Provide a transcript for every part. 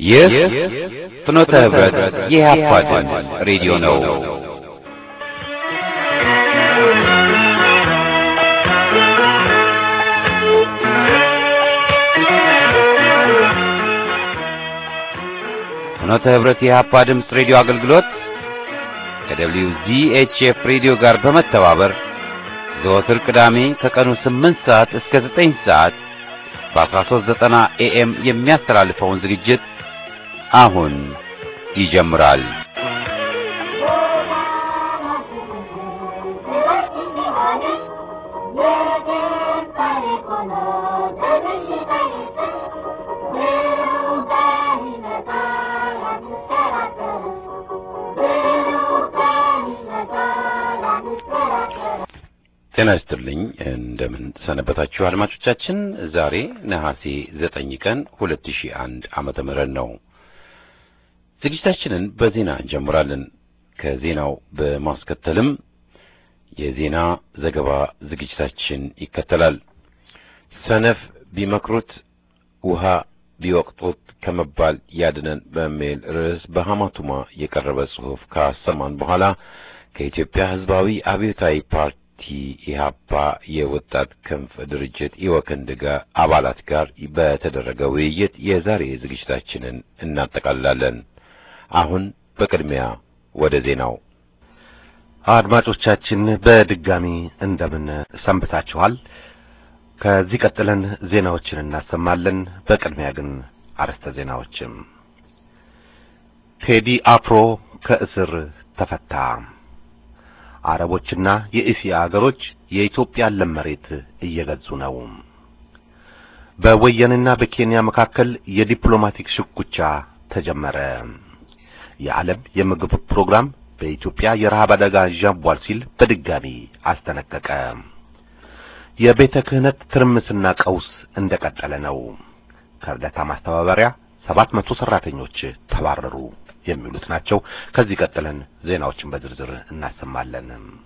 ይህ ፍኖተ ህብረት የኢህአፓ ድምፅ ሬዲዮ ነው። ፍኖተ ህብረት የኢህአፓ ድምፅ ሬዲዮ አገልግሎት ከደብሊው ዚኤችኤፍ ሬዲዮ ጋር በመተባበር ዘወትር ቅዳሜ ከቀኑ 8 ሰዓት እስከ 9 ሰዓት በ1390 ኤኤም የሚያስተላልፈውን ዝግጅት አሁን ይጀምራል። ጤና ይስጥልኝ። እንደምን ሰነበታችሁ አድማጮቻችን። ዛሬ ነሐሴ ዘጠኝ ቀን ሁለት ሺህ አንድ ዓመተ ምህረት ነው። ዝግጅታችንን በዜና እንጀምራለን። ከዜናው በማስከተልም የዜና ዘገባ ዝግጅታችን ይከተላል። ሰነፍ ቢመክሩት ውሃ ቢወቅጡት ከመባል ያድነን በሚል ርዕስ በሐማቱማ የቀረበ ጽሑፍ ካሰማን በኋላ ከኢትዮጵያ ሕዝባዊ አብዮታዊ ፓርቲ ኢህአፓ የወጣት ክንፍ ድርጅት ኢወክንድ ጋር አባላት ጋር በተደረገ ውይይት የዛሬ ዝግጅታችንን እናጠቃልላለን። አሁን በቅድሚያ ወደ ዜናው። አድማጮቻችን በድጋሚ እንደምን ሰንብታችኋል? ከዚህ ቀጥለን ዜናዎችን እናሰማለን። በቅድሚያ ግን አርዕስተ ዜናዎችም ቴዲ አፍሮ ከእስር ተፈታ። አረቦችና የእስያ አገሮች የኢትዮጵያን ለም መሬት እየገዙ ነው። በወያኔና በኬንያ መካከል የዲፕሎማቲክ ሽኩቻ ተጀመረ። የዓለም የምግብ ፕሮግራም በኢትዮጵያ የረሃብ አደጋ ዣቧል ሲል በድጋሚ አስጠነቀቀ። የቤተ ክህነት ትርምስና ቀውስ እንደቀጠለ ነው። ከእርዳታ ማስተባበሪያ ሰባት መቶ ሰራተኞች ተባረሩ የሚሉት ናቸው። ከዚህ ቀጥለን ዜናዎችን በዝርዝር እናሰማለን።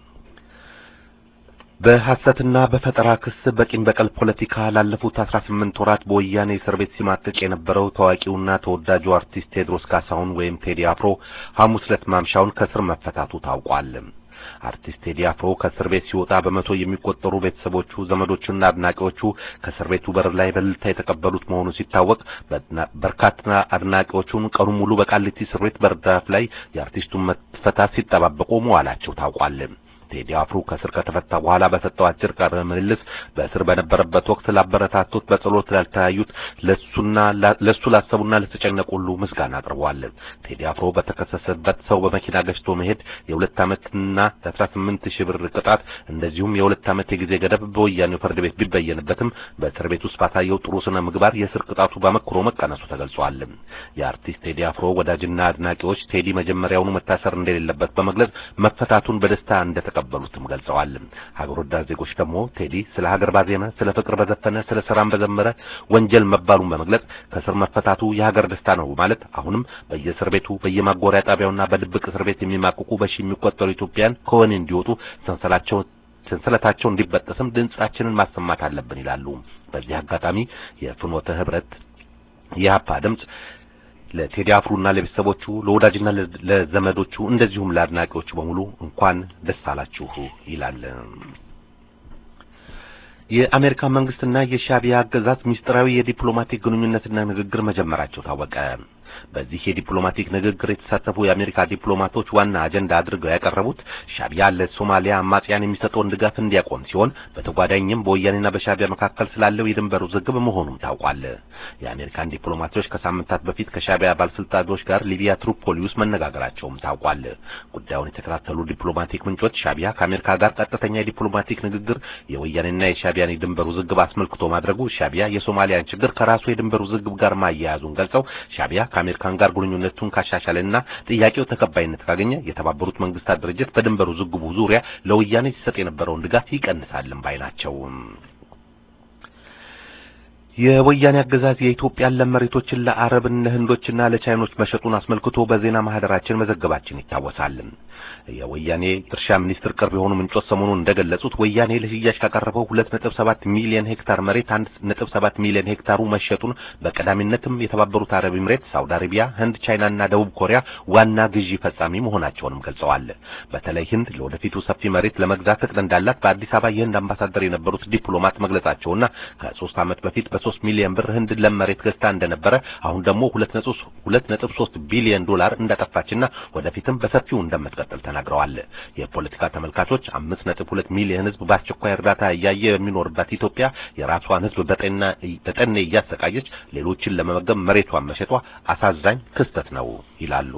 በሐሰትና በፈጠራ ክስ በቂም በቀል ፖለቲካ ላለፉት አስራ ስምንት ወራት በወያኔ እስር ቤት ሲማቅቅ የነበረው ታዋቂውና ተወዳጁ አርቲስት ቴዎድሮስ ካሳሁን ወይም ቴዲ አፍሮ ሐሙስ ዕለት ማምሻውን ከእስር መፈታቱ ታውቋል። አርቲስት ቴዲ አፍሮ ከእስር ቤት ሲወጣ በመቶ የሚቆጠሩ ቤተሰቦቹ፣ ዘመዶቹና አድናቂዎቹ ከእስር ቤቱ በር ላይ በእልልታ የተቀበሉት መሆኑ ሲታወቅ በርካታ አድናቂዎቹን ቀኑ ሙሉ በቃሊቲ እስር ቤት በርዳፍ ላይ የአርቲስቱን መፈታት ሲጠባበቁ መዋላቸው ታውቋል። ቴዲ አፍሮ ከእስር ከተፈታ በኋላ በሰጠው አጭር ቃለ ምልልስ በእስር በነበረበት ወቅት ላበረታቱት፣ በጸሎት ላልተያዩት፣ ለሱና ለሱ ላሰቡና ለተጨነቁ ሁሉ ምስጋና አቅርበዋል። ቴዲ አፍሮ በተከሰሰበት ሰው በመኪና ገጭቶ መሄድ የሁለት ዓመትና የአስራ ስምንት ሺህ ብር ቅጣት እንደዚሁም የሁለት ዓመት የጊዜ ገደብ በወያኔው ፍርድ ቤት ቢበየንበትም በእስር ቤት ውስጥ ባሳየው ጥሩ ስነ ምግባር የእስር ቅጣቱ በመክሮ መቀነሱ ተገልጿል። የአርቲስት ቴዲ አፍሮ ወዳጅና አድናቂዎች ቴዲ መጀመሪያውኑ መታሰር እንደሌለበት በመግለጽ መፈታቱን በደስታ እንደ ተቀበሉትም ገልጸዋል። ሀገር ወዳድ ዜጎች ደግሞ ቴዲ ስለ ሀገር ባዜመ፣ ስለ ፍቅር በዘፈነ፣ ስለ ሰላም በዘመረ ወንጀል መባሉን በመግለጽ ከእስር መፈታቱ የሀገር ደስታ ነው ማለት አሁንም በየእስር ቤቱ በየማጎሪያ ጣቢያውና በድብቅ እስር ቤት የሚማቅቁ በሺ የሚቆጠሩ ኢትዮጵያን ከወህኒ እንዲወጡ ሰንሰላቸው ሰንሰለታቸው እንዲበጠስም ድምጻችንን ማሰማት አለብን ይላሉ። በዚህ አጋጣሚ የፍኖተ ህብረት የሀፓ ድምጽ ለቴዲ አፍሮና ለቤተሰቦቹ ለወዳጅና ለዘመዶቹ እንደዚሁም ለአድናቂዎቹ በሙሉ እንኳን ደስ አላችሁ ይላል። የአሜሪካ መንግስትና የሻዕቢያ አገዛዝ ምስጢራዊ የዲፕሎማቲክ ግንኙነትና ንግግር መጀመራቸው ታወቀ። በዚህ የዲፕሎማቲክ ንግግር የተሳተፉ የአሜሪካ ዲፕሎማቶች ዋና አጀንዳ አድርገው ያቀረቡት ሻዕቢያ ለሶማሊያ አማጽያን የሚሰጠውን ድጋፍ እንዲያቆም ሲሆን በተጓዳኝም በወያኔና በሻዕቢያ መካከል ስላለው የድንበር ውዝግብ መሆኑም ታውቋል። የአሜሪካን ዲፕሎማቶች ከሳምንታት በፊት ከሻዕቢያ ባለስልጣኖች ጋር ሊቢያ ትሪፖሊ ውስጥ መነጋገራቸውም ታውቋል። ጉዳዩን የተከታተሉ ዲፕሎማቲክ ምንጮች ሻዕቢያ ከአሜሪካ ጋር ቀጥተኛ የዲፕሎማቲክ ንግግር የወያኔና የሻዕቢያን የድንበር ውዝግብ አስመልክቶ ማድረጉ ሻዕቢያ የሶማሊያን ችግር ከራሱ የድንበር ውዝግብ ጋር ማያያዙን ገልጸው ሻዕቢያ ከአሜሪካን ጋር ግንኙነቱን ካሻሻለና ጥያቄው ተቀባይነት ካገኘ የተባበሩት መንግስታት ድርጅት በድንበሩ ዝግቡ ዙሪያ ለወያኔ ሲሰጥ የነበረውን ድጋፍ ይቀንሳልን ባይ ናቸው። የወያኔ አገዛዝ የኢትዮጵያን ለም መሬቶችን ለአረብና ለህንዶችና ለቻይኖች መሸጡን አስመልክቶ በዜና ማህደራችን መዘገባችን ይታወሳል። የወያኔ እርሻ ሚኒስትር ቅርብ የሆኑ ምንጮች ሰሞኑን እንደገለጹት ወያኔ ለሽያጭ ካቀረበው 2.7 ሚሊዮን ሄክታር መሬት 1.7 ሚሊዮን ሄክታሩ መሸጡን በቀዳሚነትም የተባበሩት አረብ ኤምሬት፣ ሳውዲ አረቢያ፣ ህንድ፣ ቻይናና ደቡብ ኮሪያ ዋና ግዢ ፈጻሚ መሆናቸውንም ገልጸዋል። በተለይ ህንድ ለወደፊቱ ሰፊ መሬት ለመግዛት እቅድ እንዳላት በአዲስ አበባ የህንድ አምባሳደር የነበሩት ዲፕሎማት መግለጻቸውና ከሶስት ዓመት በፊት በሶስት ሚሊዮን ብር ህንድ ለም መሬት ገዝታ እንደነበረ አሁን ደግሞ 2.3 ቢሊዮን ዶላር እንዳጠፋችና ወደፊትም በሰፊው እንደምትቀጥል ተናግረዋል። የፖለቲካ ተመልካቾች 5.2 ሚሊዮን ህዝብ በአስቸኳይ እርዳታ እያየ የሚኖርባት ኢትዮጵያ የራሷን ህዝብ በጠኔ እያሰቃየች ሌሎችን ለመመገብ መሬቷን መሸጧ አሳዛኝ ክስተት ነው ይላሉ።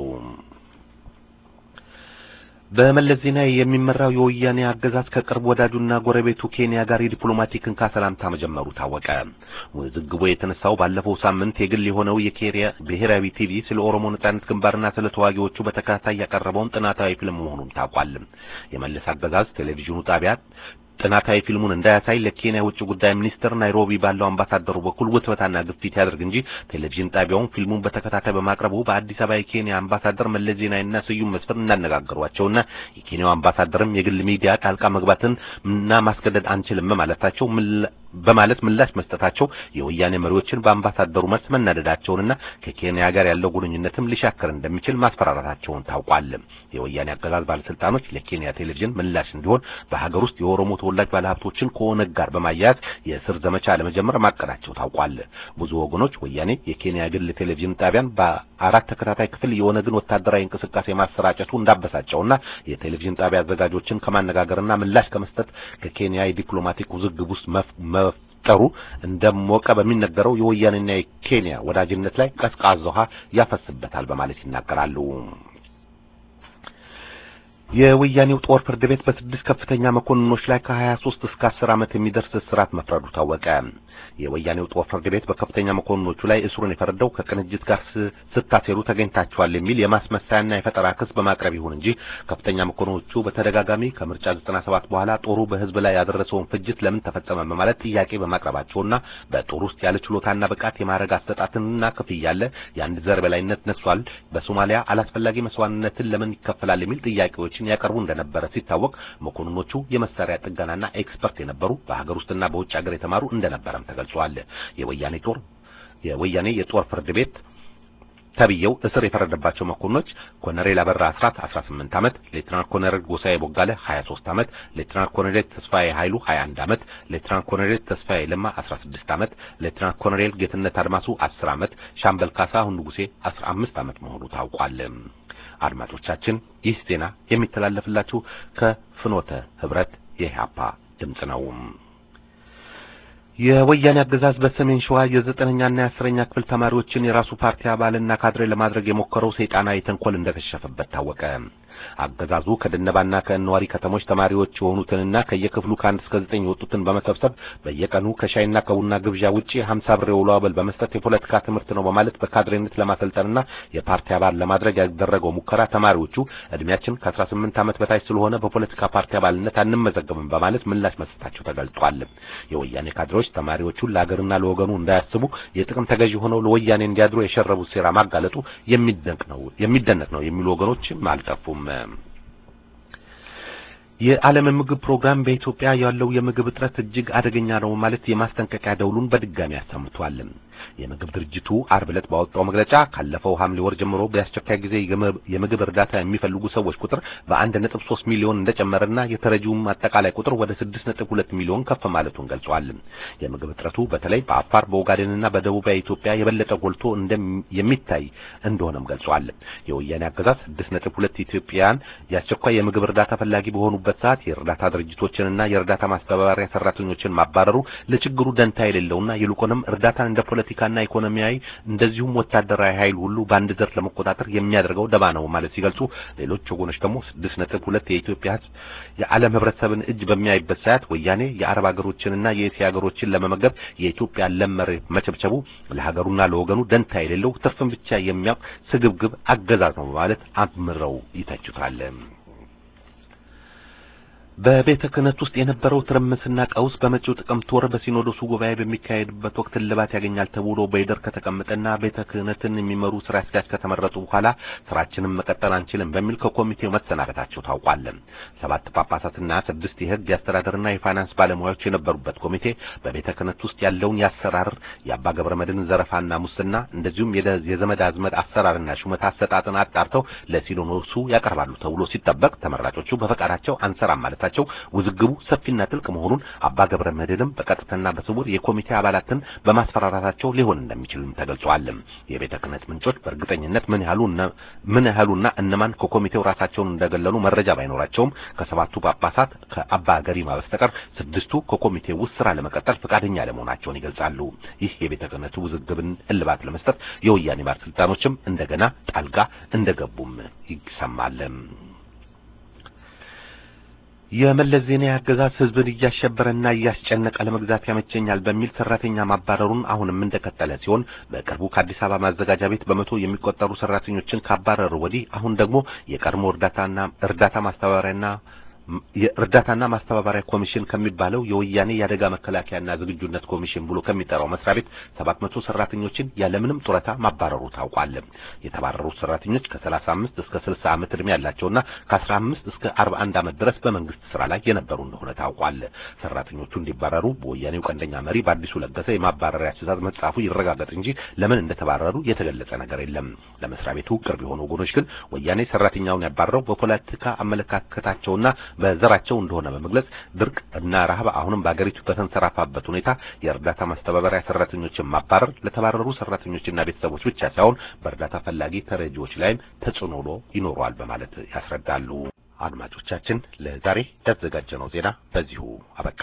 በመለስ ዜናዊ የሚመራው የወያኔ አገዛዝ ከቅርብ ወዳጁና ጎረቤቱ ኬንያ ጋር የዲፕሎማቲክ እንካ ሰላምታ መጀመሩ ታወቀ። ውዝግቡ የተነሳው ባለፈው ሳምንት የግል የሆነው የኬንያ ብሔራዊ ቲቪ ስለ ኦሮሞ ነጻነት ግንባርና ስለ ተዋጊዎቹ በተከታታይ ያቀረበውን ጥናታዊ ፊልም መሆኑን ታውቋል። የመለስ አገዛዝ ቴሌቪዥኑ ጣቢያ ጥናታዊ ፊልሙን እንዳያሳይ ለኬንያ ውጭ ጉዳይ ሚኒስትር ናይሮቢ ባለው አምባሳደሩ በኩል ውትበታና ግፊት ያደርግ እንጂ ቴሌቪዥን ጣቢያውን ፊልሙን በተከታታይ በማቅረቡ በአዲስ አበባ የኬንያ አምባሳደር መለስ ዜናዊና ስዩም መስፍን እንዳነጋገሯቸውና የኬንያው አምባሳደርም የግል ሚዲያ ጣልቃ መግባትን እና ማስገደድ አንችልም ማለታቸው በማለት ምላሽ መስጠታቸው የወያኔ መሪዎችን በአምባሳደሩ መልስ መናደዳቸውንና ከኬንያ ጋር ያለው ግንኙነትም ሊሻከር እንደሚችል ማስፈራራታቸውን ታውቋል። የወያኔ አገዛዝ ባለስልጣኖች ለኬንያ ቴሌቪዥን ምላሽ እንዲሆን በሀገር ውስጥ የኦሮሞ ተወላጅ ባለሀብቶችን ከኦነግ ጋር በማያያዝ የእስር ዘመቻ ለመጀመር ማቀዳቸው ታውቋል። ብዙ ወገኖች ወያኔ የኬንያ ግል ቴሌቪዥን ጣቢያን በአራት ተከታታይ ክፍል የኦነግን ወታደራዊ እንቅስቃሴ ማሰራጨቱ እንዳበሳጨውና የቴሌቪዥን ጣቢያ አዘጋጆችን ከማነጋገርና ምላሽ ከመስጠት ከኬንያ የዲፕሎማቲክ ውዝግብ ውስጥ መፍጠሩ እንደሞቀ በሚነገረው የወያኔና የኬንያ ወዳጅነት ላይ ቀዝቃዛ ውሃ ያፈስበታል በማለት ይናገራሉ። የወያኔው ጦር ፍርድ ቤት በስድስት ከፍተኛ መኮንኖች ላይ ከ23 እስከ 10 ዓመት የሚደርስ እስራት መፍረዱ ታወቀ። የወያኔው ጦር ፍርድ ቤት በከፍተኛ መኮንኖቹ ላይ እስሩን የፈረደው ከቅንጅት ጋር ስታሴሩ ተገኝታቸዋል የሚል የማስመሰያና የፈጠራ ክስ በማቅረብ ይሁን እንጂ ከፍተኛ መኮንኖቹ በተደጋጋሚ ከምርጫ 97 በኋላ ጦሩ በሕዝብ ላይ ያደረሰውን ፍጅት ለምን ተፈጸመ በማለት ጥያቄ በማቅረባቸውና በጦር ውስጥ ያለ ችሎታና ብቃት የማዕረግ አሰጣጥንና ክፍያ ያለ የአንድ ዘር በላይነት ነግሷል፣ በሶማሊያ አላስፈላጊ መስዋዕትነትን ለምን ይከፈላል የሚል ጥያቄዎች ያቀርቡ እንደነበረ ሲታወቅ መኮንኖቹ የመሳሪያ ጥገናና ኤክስፐርት የነበሩ በሀገር ውስጥና በውጭ ሀገር የተማሩ እንደነበረም ተገልጿል። የወያኔ ጦር የወያኔ የጦር ፍርድ ቤት ተብየው እስር የፈረደባቸው መኮንኖች ኮሎኔል አበራ አስራት 18 ዓመት፣ ሌትናንት ኮሎኔል ጎሳዬ ቦጋለ 23 ዓመት፣ ሌትናንት ኮሎኔል ተስፋዬ ኃይሉ 21 ዓመት፣ ሌትናንት ኮሎኔል ተስፋዬ ለማ 16 ዓመት፣ ሌትናንት ኮሎኔል ጌትነት አድማሱ 10 ዓመት፣ ሻምበል ካሳሁን ንጉሴ 15 ዓመት መሆኑ ታውቋል። አድማጮቻችን ይህ ዜና የሚተላለፍላችሁ ከፍኖተ ህብረት የኢህአፓ ድምጽ ነው። የወያኔ አገዛዝ በሰሜን ሸዋ የዘጠነኛና የአስረኛ ክፍል ተማሪዎችን የራሱ ፓርቲ አባልና ካድሬ ለማድረግ የሞከረው ሰይጣናዊ ተንኮል እንደከሸፈበት ታወቀ። አገዛዙ ከደነባና ከእነዋሪ ከተሞች ተማሪዎች የሆኑትንና ከየክፍሉ ከአንድ እስከ ዘጠኝ የወጡትን በመሰብሰብ በየቀኑ ከሻይና ከቡና ግብዣ ውጪ ሀምሳ ብር የውሎ አበል በመስጠት የፖለቲካ ትምህርት ነው በማለት በካድሬነት ለማሰልጠንና የፓርቲ አባል ለማድረግ ያደረገው ሙከራ ተማሪዎቹ እድሜያችን ከአስራ ስምንት ዓመት በታች ስለሆነ በፖለቲካ ፓርቲ አባልነት አንመዘገብም በማለት ምላሽ መስጠታቸው ተገልጧል። የወያኔ ካድሬዎች ተማሪዎቹን ለሀገርና ለወገኑ እንዳያስቡ የጥቅም ተገዢ ሆነው ለወያኔ እንዲያድሩ የሸረቡት ሴራ ማጋለጡ የሚደንቅ ነው የሚደነቅ ነው የሚሉ ወገኖችም አልጠፉም። የዓለም ምግብ ፕሮግራም በኢትዮጵያ ያለው የምግብ እጥረት እጅግ አደገኛ ነው ማለት የማስጠንቀቂያ ደውሉን በድጋሚ አሰምቷል። የምግብ ድርጅቱ አርብ ዕለት ባወጣው መግለጫ ካለፈው ሐምሌ ወር ጀምሮ በአስቸኳይ ጊዜ የምግብ እርዳታ የሚፈልጉ ሰዎች ቁጥር በ1.3 ሚሊዮን እንደጨመረና የተረጂውም አጠቃላይ ቁጥር ወደ 6.2 ሚሊዮን ከፍ ማለቱን ገልጿል። የምግብ እጥረቱ በተለይ በአፋር በኦጋዴንና በደቡባዊ ኢትዮጵያ የበለጠ ጎልቶ የሚታይ እንደሆነም ገልጿል። የወያኔ አገዛዝ 6.2 ኢትዮጵያውያን የአስቸኳይ የምግብ እርዳታ ፈላጊ በሆኑበት ሰዓት የእርዳታ ድርጅቶችንና የእርዳታ ማስተባበሪያ ሰራተኞችን ማባረሩ ለችግሩ ደንታ የሌለውና ይልቁንም እርዳታን እንደ ፖለቲካና ኢኮኖሚያዊ እንደዚሁም ወታደራዊ ኃይል ሁሉ በአንድ ዘርፍ ለመቆጣጠር የሚያደርገው ደባ ነው ማለት ሲገልጹ፣ ሌሎች ወገኖች ደግሞ 6.2 የኢትዮጵያ ሕዝብ የዓለም ሕብረተሰብን እጅ በሚያይበት ሰዓት ወያኔ የአረብ ሀገሮችንና የእስያ ሀገሮችን ለመመገብ የኢትዮጵያ ለም መሬት መቸብቸቡ ለሀገሩና ለወገኑ ደንታ የሌለው ትርፍን ብቻ የሚያውቅ ስግብግብ አገዛዝ ነው በማለት አምረው ይተቹታል። በቤተ ክህነት ውስጥ የነበረው ትርምስና ቀውስ በመጪው ጥቅምት ወር በሲኖዶሱ ጉባኤ በሚካሄድበት ወቅት እልባት ያገኛል ተብሎ በይደር ከተቀመጠና ቤተ ክህነትን የሚመሩ ስራ አስኪያጅ ከተመረጡ በኋላ ስራችንን መቀጠል አንችልም በሚል ከኮሚቴው መሰናበታቸው ታውቋል። ሰባት ጳጳሳትና ስድስት የሕግ የአስተዳደርና የፋይናንስ ባለሙያዎች የነበሩበት ኮሚቴ በቤተ ክህነት ውስጥ ያለውን የአሰራር የአባ ገብረ መድኅን ዘረፋና ሙስና እንደዚሁም የዘመድ አዝመድ አሰራርና ሹመት አሰጣጥን አጣርተው ለሲኖዶሱ ያቀርባሉ ተብሎ ሲጠበቅ ተመራጮቹ በፈቃዳቸው አንሰራም ማለት ቸው ውዝግቡ ሰፊና ጥልቅ መሆኑን አባ ገብረ መድኅንም በቀጥታና በስውር የኮሚቴ አባላትን በማስፈራራታቸው ሊሆን እንደሚችልም ተገልጿል። የቤተ ክህነት ምንጮች በእርግጠኝነት ምን ያህሉ ምን ያህሉና እነማን ከኮሚቴው ራሳቸውን እንደገለሉ መረጃ ባይኖራቸውም ከሰባቱ ጳጳሳት ከአባ ገሪማ በስተቀር ስድስቱ ከኮሚቴው ውስጥ ስራ ለመቀጠል ፈቃደኛ ለመሆናቸውን ይገልጻሉ። ይህ የቤተ ክህነቱ ውዝግብን እልባት ለመስጠት የወያኔ ባለስልጣኖችም እንደገና ጣልቃ እንደገቡም ይሰማል። የመለስ ዜናዊ አገዛዝ ህዝብን እያሸበረና እያስጨነቀ ለመግዛት ያመቸኛል በሚል ሰራተኛ ማባረሩን አሁንም እንደቀጠለ ሲሆን በቅርቡ ከአዲስ አበባ ማዘጋጃ ቤት በመቶ የሚቆጠሩ ሰራተኞችን ካባረሩ ወዲህ አሁን ደግሞ የቀድሞ እርዳታና እርዳታ ማስተባበሪያና የእርዳታና ማስተባበሪያ ኮሚሽን ከሚባለው የወያኔ የአደጋ መከላከያና ዝግጁነት ኮሚሽን ብሎ ከሚጠራው መስሪያ ቤት 700 ሰራተኞችን ያለምንም ጡረታ ማባረሩ ታውቋል። የተባረሩት ሰራተኞች ከ35 እስከ 60 ዓመት ዕድሜ ያላቸውና ከ15 እስከ 41 ዓመት ድረስ በመንግስት ስራ ላይ የነበሩ እንደሆነ ታውቋል። ሰራተኞቹ እንዲባረሩ በወያኔው ቀንደኛ መሪ በአዲሱ ለገሰ የማባረሪያ ትዕዛዝ መጻፉ ይረጋገጥ እንጂ ለምን እንደተባረሩ የተገለጸ ነገር የለም። ለመስሪያ ቤቱ ቅርብ የሆኑ ወገኖች ግን ወያኔ ሰራተኛውን ያባረረው በፖለቲካ አመለካከታቸውና በዘራቸው እንደሆነ በመግለጽ ድርቅ እና ረሃብ አሁንም በአገሪቱ በተንሰራፋበት ሁኔታ የእርዳታ ማስተባበሪያ ሰራተኞችን ማባረር ለተባረሩ ሰራተኞችና ቤተሰቦች ብቻ ሳይሆን በእርዳታ ፈላጊ ተረጂዎች ላይም ተጽዕኖ ይኖረዋል በማለት ያስረዳሉ። አድማጮቻችን፣ ለዛሬ ያዘጋጀነው ዜና በዚሁ አበቃ።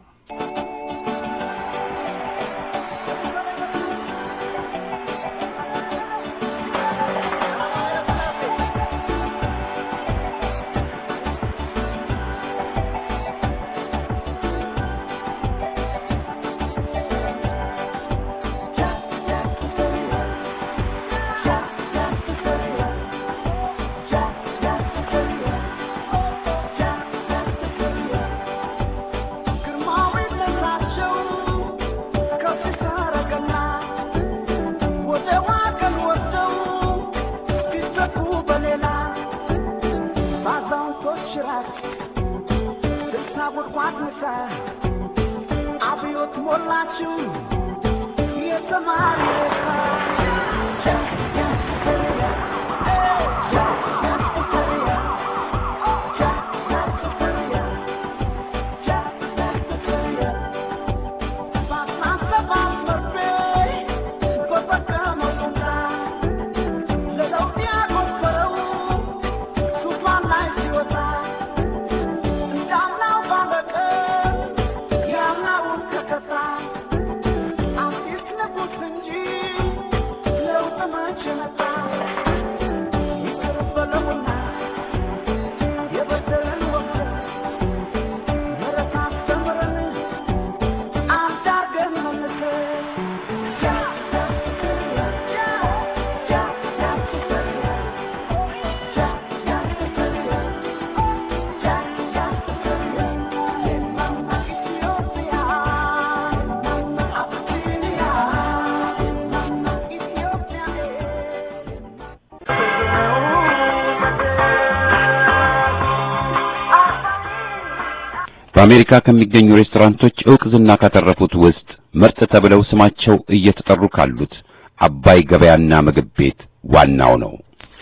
በአሜሪካ ከሚገኙ ሬስቶራንቶች ዕውቅ ዝና ካተረፉት ውስጥ ምርጥ ተብለው ስማቸው እየተጠሩ ካሉት አባይ ገበያና ምግብ ቤት ዋናው ነው።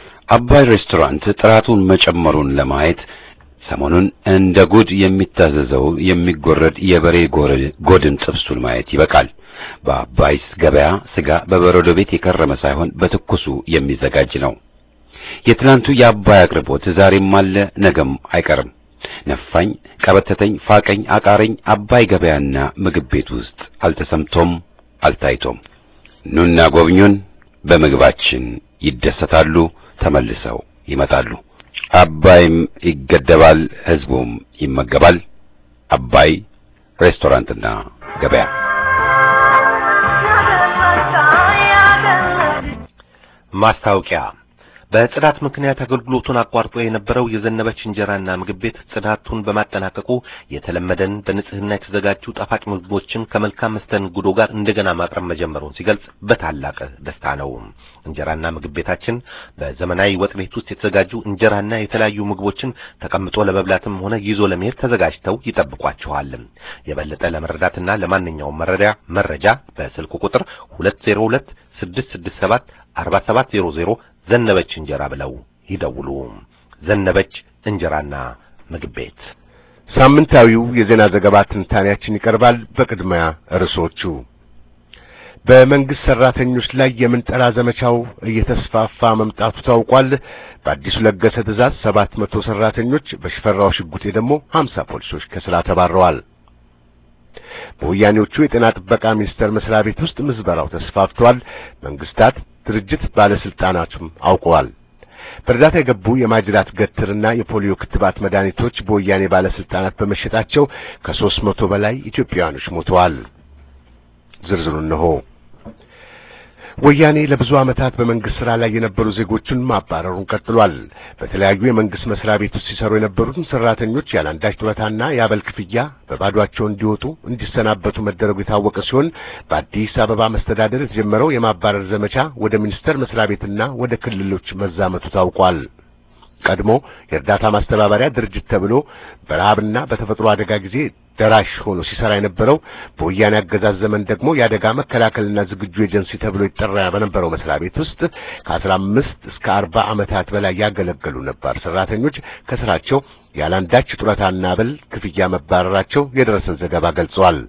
አባይ ሬስቶራንት ጥራቱን መጨመሩን ለማየት ሰሞኑን እንደ ጉድ የሚታዘዘው የሚጎረድ የበሬ ጎድን ጥብሱን ማየት ይበቃል። በአባይስ ገበያ ስጋ በበረዶ ቤት የከረመ ሳይሆን በትኩሱ የሚዘጋጅ ነው። የትናንቱ የአባይ አቅርቦት ዛሬም አለ፣ ነገም አይቀርም። ነፋኝ፣ ቀበተተኝ፣ ፋቀኝ፣ አቃረኝ አባይ ገበያና ምግብ ቤት ውስጥ አልተሰምቶም አልታይቶም። ኑና ጎብኙን፣ በምግባችን ይደሰታሉ፣ ተመልሰው ይመጣሉ። አባይም ይገደባል፣ ህዝቡም ይመገባል። አባይ ሬስቶራንትና ገበያ ማስታወቂያ በጽዳት ምክንያት አገልግሎቱን አቋርጦ የነበረው የዘነበች እንጀራና ምግብ ቤት ጽዳቱን በማጠናቀቁ የተለመደን በንጽህና የተዘጋጁ ጣፋጭ ምግቦችን ከመልካም መስተንግዶ ጋር እንደገና ማቅረብ መጀመሩን ሲገልጽ በታላቅ ደስታ ነው። እንጀራና ምግብ ቤታችን በዘመናዊ ወጥ ቤት ውስጥ የተዘጋጁ እንጀራና የተለያዩ ምግቦችን ተቀምጦ ለመብላትም ሆነ ይዞ ለመሄድ ተዘጋጅተው ይጠብቋቸዋል። የበለጠ ለመረዳትና ለማንኛውም መረጃ መረጃ በስልክ ቁጥር 202 667 4700 ዘነበች እንጀራ ብለው ይደውሉ። ዘነበች እንጀራና ምግብ ቤት። ሳምንታዊው የዜና ዘገባ ትንታኔያችን ይቀርባል። በቅድሚያ ርዕሶቹ በመንግስት ሰራተኞች ላይ የምንጠራ ዘመቻው እየተስፋፋ መምጣቱ ታውቋል። በአዲሱ ለገሰ ትዕዛዝ ሰባት መቶ ሰራተኞች በሽፈራው ሽጉጤ ደግሞ ሀምሳ ፖሊሶች ከስራ ተባረዋል። በወያኔዎቹ የጤና ጥበቃ ሚኒስቴር መስሪያ ቤት ውስጥ ምዝበራው ተስፋፍቷል። መንግስታት ድርጅት ባለስልጣናቱም አውቀዋል። በእርዳታ የገቡ የማጅራት ገትርና የፖሊዮ ክትባት መድኃኒቶች በወያኔ ባለስልጣናት በመሸጣቸው ከሦስት መቶ በላይ ኢትዮጵያውያኖች ሞተዋል። ዝርዝሩ እነሆ። ወያኔ ለብዙ ዓመታት በመንግስት ስራ ላይ የነበሩ ዜጎችን ማባረሩን ቀጥሏል። በተለያዩ የመንግስት መስሪያ ቤት ውስጥ ሲሰሩ የነበሩትን ሰራተኞች ያለአንዳች ጡረታና የአበል ክፍያ በባዷቸው እንዲወጡ እንዲሰናበቱ መደረጉ የታወቀ ሲሆን በአዲስ አበባ መስተዳደር የተጀመረው የማባረር ዘመቻ ወደ ሚኒስቴር መስሪያ ቤትና ወደ ክልሎች መዛመቱ ታውቋል። ቀድሞ የእርዳታ ማስተባበሪያ ድርጅት ተብሎ በረሃብና በተፈጥሮ አደጋ ጊዜ ደራሽ ሆኖ ሲሰራ የነበረው በወያኔ አገዛዝ ዘመን ደግሞ የአደጋ መከላከልና ዝግጁ ኤጀንሲ ተብሎ ይጠራ በነበረው መስሪያ ቤት ውስጥ ከአስራ አምስት እስከ አርባ ዓመታት በላይ ያገለገሉ ነባር ሰራተኞች ከስራቸው ያለአንዳች ጡረታና አበል ክፍያ መባረራቸው የደረሰን ዘገባ ገልጸዋል።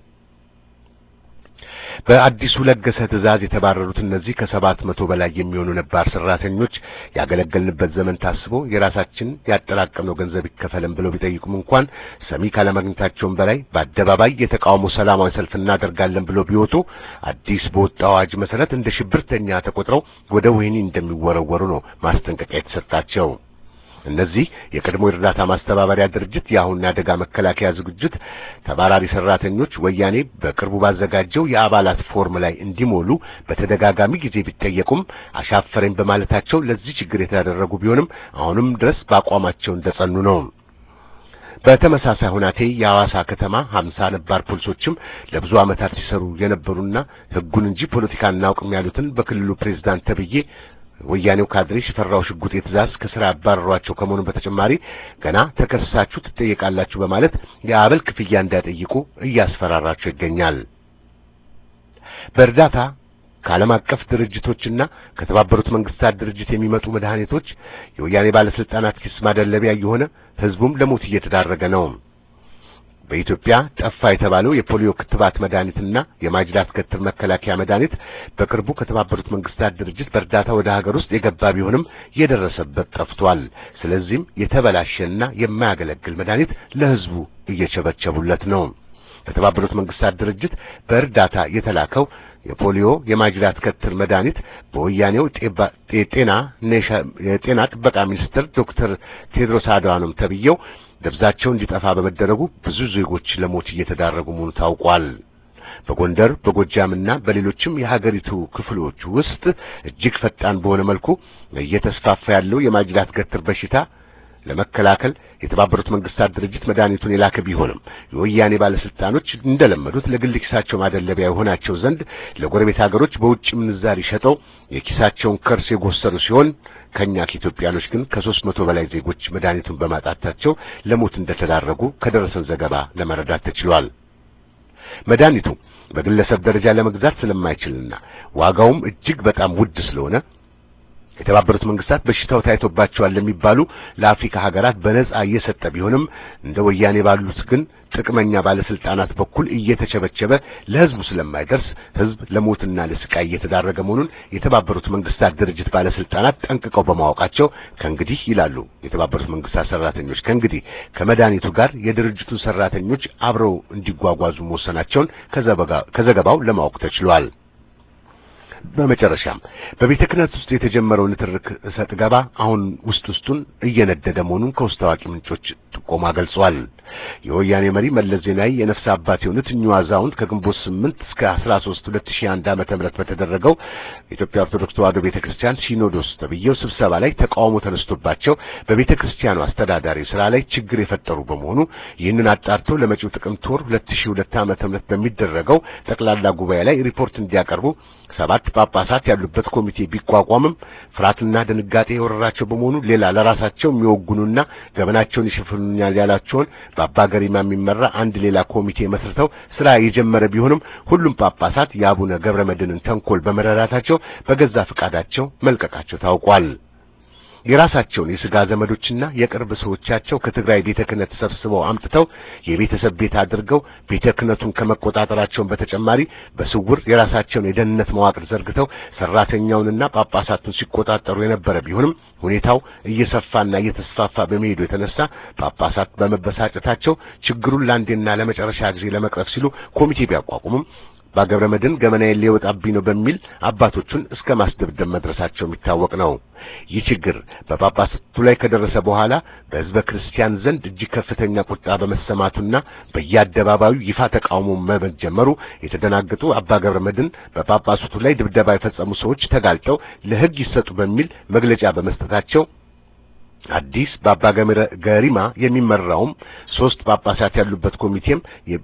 በአዲሱ ለገሰ ትዕዛዝ የተባረሩት እነዚህ ከሰባት መቶ በላይ የሚሆኑ ነባር ሰራተኞች ያገለገልንበት ዘመን ታስቦ የራሳችን ያጠራቀምነው ገንዘብ ይከፈለን ብለው ቢጠይቁም እንኳን ሰሚ ካለማግኘታቸውም በላይ በአደባባይ የተቃውሞ ሰላማዊ ሰልፍ እናደርጋለን ብለው ቢወጡ አዲስ በወጣው አዋጅ መሰረት እንደ ሽብርተኛ ተቆጥረው ወደ ወህኒ እንደሚወረወሩ ነው ማስጠንቀቂያ የተሰጣቸው። እነዚህ የቀድሞ የእርዳታ ማስተባበሪያ ድርጅት የአሁን የአደጋ መከላከያ ዝግጅት ተባራሪ ሰራተኞች ወያኔ በቅርቡ ባዘጋጀው የአባላት ፎርም ላይ እንዲሞሉ በተደጋጋሚ ጊዜ ቢጠየቁም አሻፈረኝ በማለታቸው ለዚህ ችግር የተደረጉ ቢሆንም አሁንም ድረስ በአቋማቸው እንደጸኑ ነው። በተመሳሳይ ሁናቴ የሐዋሳ ከተማ ሀምሳ ነባር ፖሊሶችም ለብዙ ዓመታት ሲሰሩ የነበሩና ሕጉን እንጂ ፖለቲካ እናውቅም ያሉትን በክልሉ ፕሬዝዳንት ተብዬ ወያኔው ካድሬ ሽፈራው ሽጉጤ ትእዛዝ ከስራ ያባረሯቸው ከመሆኑ በተጨማሪ ገና ተከሳችሁ ትጠየቃላችሁ በማለት የአበል ክፍያ እንዳይጠይቁ እያስፈራራቸው ይገኛል። በእርዳታ ከዓለም አቀፍ ድርጅቶችና ከተባበሩት መንግስታት ድርጅት የሚመጡ መድኃኒቶች የወያኔ ባለስልጣናት ኪስ ማደለቢያ የሆነ ህዝቡም ለሞት እየተዳረገ ነው። በኢትዮጵያ ጠፋ የተባለው የፖሊዮ ክትባት መድኃኒትና የማጅራት ገትር መከላከያ መድኃኒት በቅርቡ ከተባበሩት መንግስታት ድርጅት በእርዳታ ወደ ሀገር ውስጥ የገባ ቢሆንም የደረሰበት ጠፍቷል። ስለዚህም የተበላሸና የማያገለግል መድኃኒት ለህዝቡ እየቸበቸቡለት ነው። ከተባበሩት መንግስታት ድርጅት በእርዳታ የተላከው የፖሊዮ የማጅራት ገትር መድኃኒት በወያኔው የጤና የጤና ጥበቃ ሚኒስትር ዶክተር ቴድሮስ አድሃኖም ተብዬው ደብዛቸው እንዲጠፋ በመደረጉ ብዙ ዜጎች ለሞት እየተዳረጉ መሆኑ ታውቋል። በጎንደር በጎጃምና በሌሎችም የሀገሪቱ ክፍሎች ውስጥ እጅግ ፈጣን በሆነ መልኩ እየተስፋፋ ያለው የማጅራት ገትር በሽታ ለመከላከል የተባበሩት መንግስታት ድርጅት መድኃኒቱን የላከ ቢሆንም የወያኔ ባለስልጣኖች እንደለመዱት ለግል ኪሳቸው ማደለቢያ የሆናቸው ዘንድ ለጎረቤት ሀገሮች በውጭ ምንዛሪ ሸጠው የኪሳቸውን ከርስ የጎሰሩ ሲሆን ከኛ ከኢትዮጵያኖች ግን ከሦስት መቶ በላይ ዜጎች መድኃኒቱን በማጣታቸው ለሞት እንደተዳረጉ ከደረሰን ዘገባ ለመረዳት ተችሏል። መድኃኒቱ በግለሰብ ደረጃ ለመግዛት ስለማይችልና ዋጋውም እጅግ በጣም ውድ ስለሆነ የተባበሩት መንግስታት በሽታው ታይቶባቸዋል ለሚባሉ ለአፍሪካ ሀገራት በነጻ እየሰጠ ቢሆንም እንደ ወያኔ ባሉት ግን ጥቅመኛ ባለስልጣናት በኩል እየተቸበቸበ ለህዝቡ ስለማይደርስ ህዝብ ለሞትና ለስቃይ እየተዳረገ መሆኑን የተባበሩት መንግስታት ድርጅት ባለስልጣናት ጠንቅቀው በማወቃቸው ከእንግዲህ ይላሉ የተባበሩት መንግስታት ሰራተኞች ከእንግዲህ ከመድኃኒቱ ጋር የድርጅቱን ሰራተኞች አብረው እንዲጓጓዙ መወሰናቸውን ከዘገባው ለማወቅ ተችሏል። በመጨረሻም በቤተ ክህነት ውስጥ የተጀመረው ንትርክ እሰጥ ገባ አሁን ውስጥ ውስጡን እየነደደ መሆኑን ከውስጥ ታዋቂ ምንጮች በጥቆማ ገልጿል። የወያኔ መሪ መለስ ዜናዊ የነፍስ አባት የሆኑት እኚሁ አዛውንት ከግንቦት 8 እስከ 13 2001 ዓመተ ምህረት በተደረገው የኢትዮጵያ ኦርቶዶክስ ተዋሕዶ ቤተክርስቲያን ሲኖዶስ ተብዬው ስብሰባ ላይ ተቃውሞ ተነስቶባቸው በቤተ ክርስቲያኑ አስተዳዳሪ ስራ ላይ ችግር የፈጠሩ በመሆኑ ይህንን አጣርተው ለመጪው ጥቅምት ወር 2002 ዓመተ ምህረት በሚደረገው ጠቅላላ ጉባኤ ላይ ሪፖርት እንዲያቀርቡ ሰባት ጳጳሳት ያሉበት ኮሚቴ ቢቋቋምም ፍርሃትና ድንጋጤ የወረራቸው በመሆኑ ሌላ ለራሳቸው የሚወጉኑና ገበናቸውን ይሸፍኑኛል ያላቸውን በአባ ገሪማ የሚመራ አንድ ሌላ ኮሚቴ መስርተው ስራ የጀመረ ቢሆንም ሁሉም ጳጳሳት የአቡነ ገብረ መድኅንን ተንኮል በመረዳታቸው በገዛ ፈቃዳቸው መልቀቃቸው ታውቋል። የራሳቸውን የስጋ ዘመዶችና የቅርብ ሰዎቻቸው ከትግራይ ቤተ ክህነት ሰብስበው አምጥተው የቤተሰብ ቤት አድርገው ቤተ ክህነቱን ከመቆጣጠራቸውን በተጨማሪ በስውር የራሳቸውን የደህንነት መዋቅር ዘርግተው ሰራተኛውንና ጳጳሳቱን ሲቆጣጠሩ የነበረ ቢሆንም ሁኔታው እየሰፋና እየተስፋፋ በመሄዱ የተነሳ ጳጳሳት በመበሳጨታቸው ችግሩን ለአንዴና ለመጨረሻ ጊዜ ለመቅረፍ ሲሉ ኮሚቴ ቢያቋቁሙም በገብረ መድኅን ገመናዬን ሊወጣብኝ ነው በሚል አባቶቹን እስከ ማስደብደብ መድረሳቸው የሚታወቅ ነው። ይህ ችግር በጳጳሳቱ ላይ ከደረሰ በኋላ በሕዝበ ክርስቲያን ዘንድ እጅግ ከፍተኛ ቁጣ በመሰማቱና በየአደባባዩ ይፋ ተቃውሞ መጀመሩ የተደናገጡ አባ ገብረ መድኅን በጳጳሳቱ ላይ ድብደባ የፈጸሙ ሰዎች ተጋልጠው ለሕግ ይሰጡ በሚል መግለጫ በመስጠታቸው አዲስ በአባ ገሪማ የሚመራውም ሶስት ጳጳሳት ያሉበት ኮሚቴም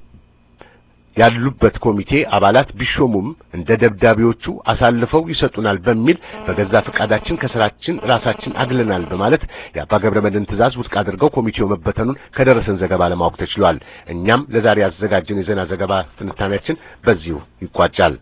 ያሉበት ኮሚቴ አባላት ቢሾሙም እንደ ደብዳቤዎቹ አሳልፈው ይሰጡናል በሚል በገዛ ፈቃዳችን ከስራችን ራሳችን አግለናል በማለት የአባ ገብረ መድኅን ትእዛዝ ውድቅ አድርገው ኮሚቴው መበተኑን ከደረሰን ዘገባ ለማወቅ ተችሏል። እኛም ለዛሬ ያዘጋጀን የዜና ዘገባ ትንታኔያችን በዚሁ ይቋጫል።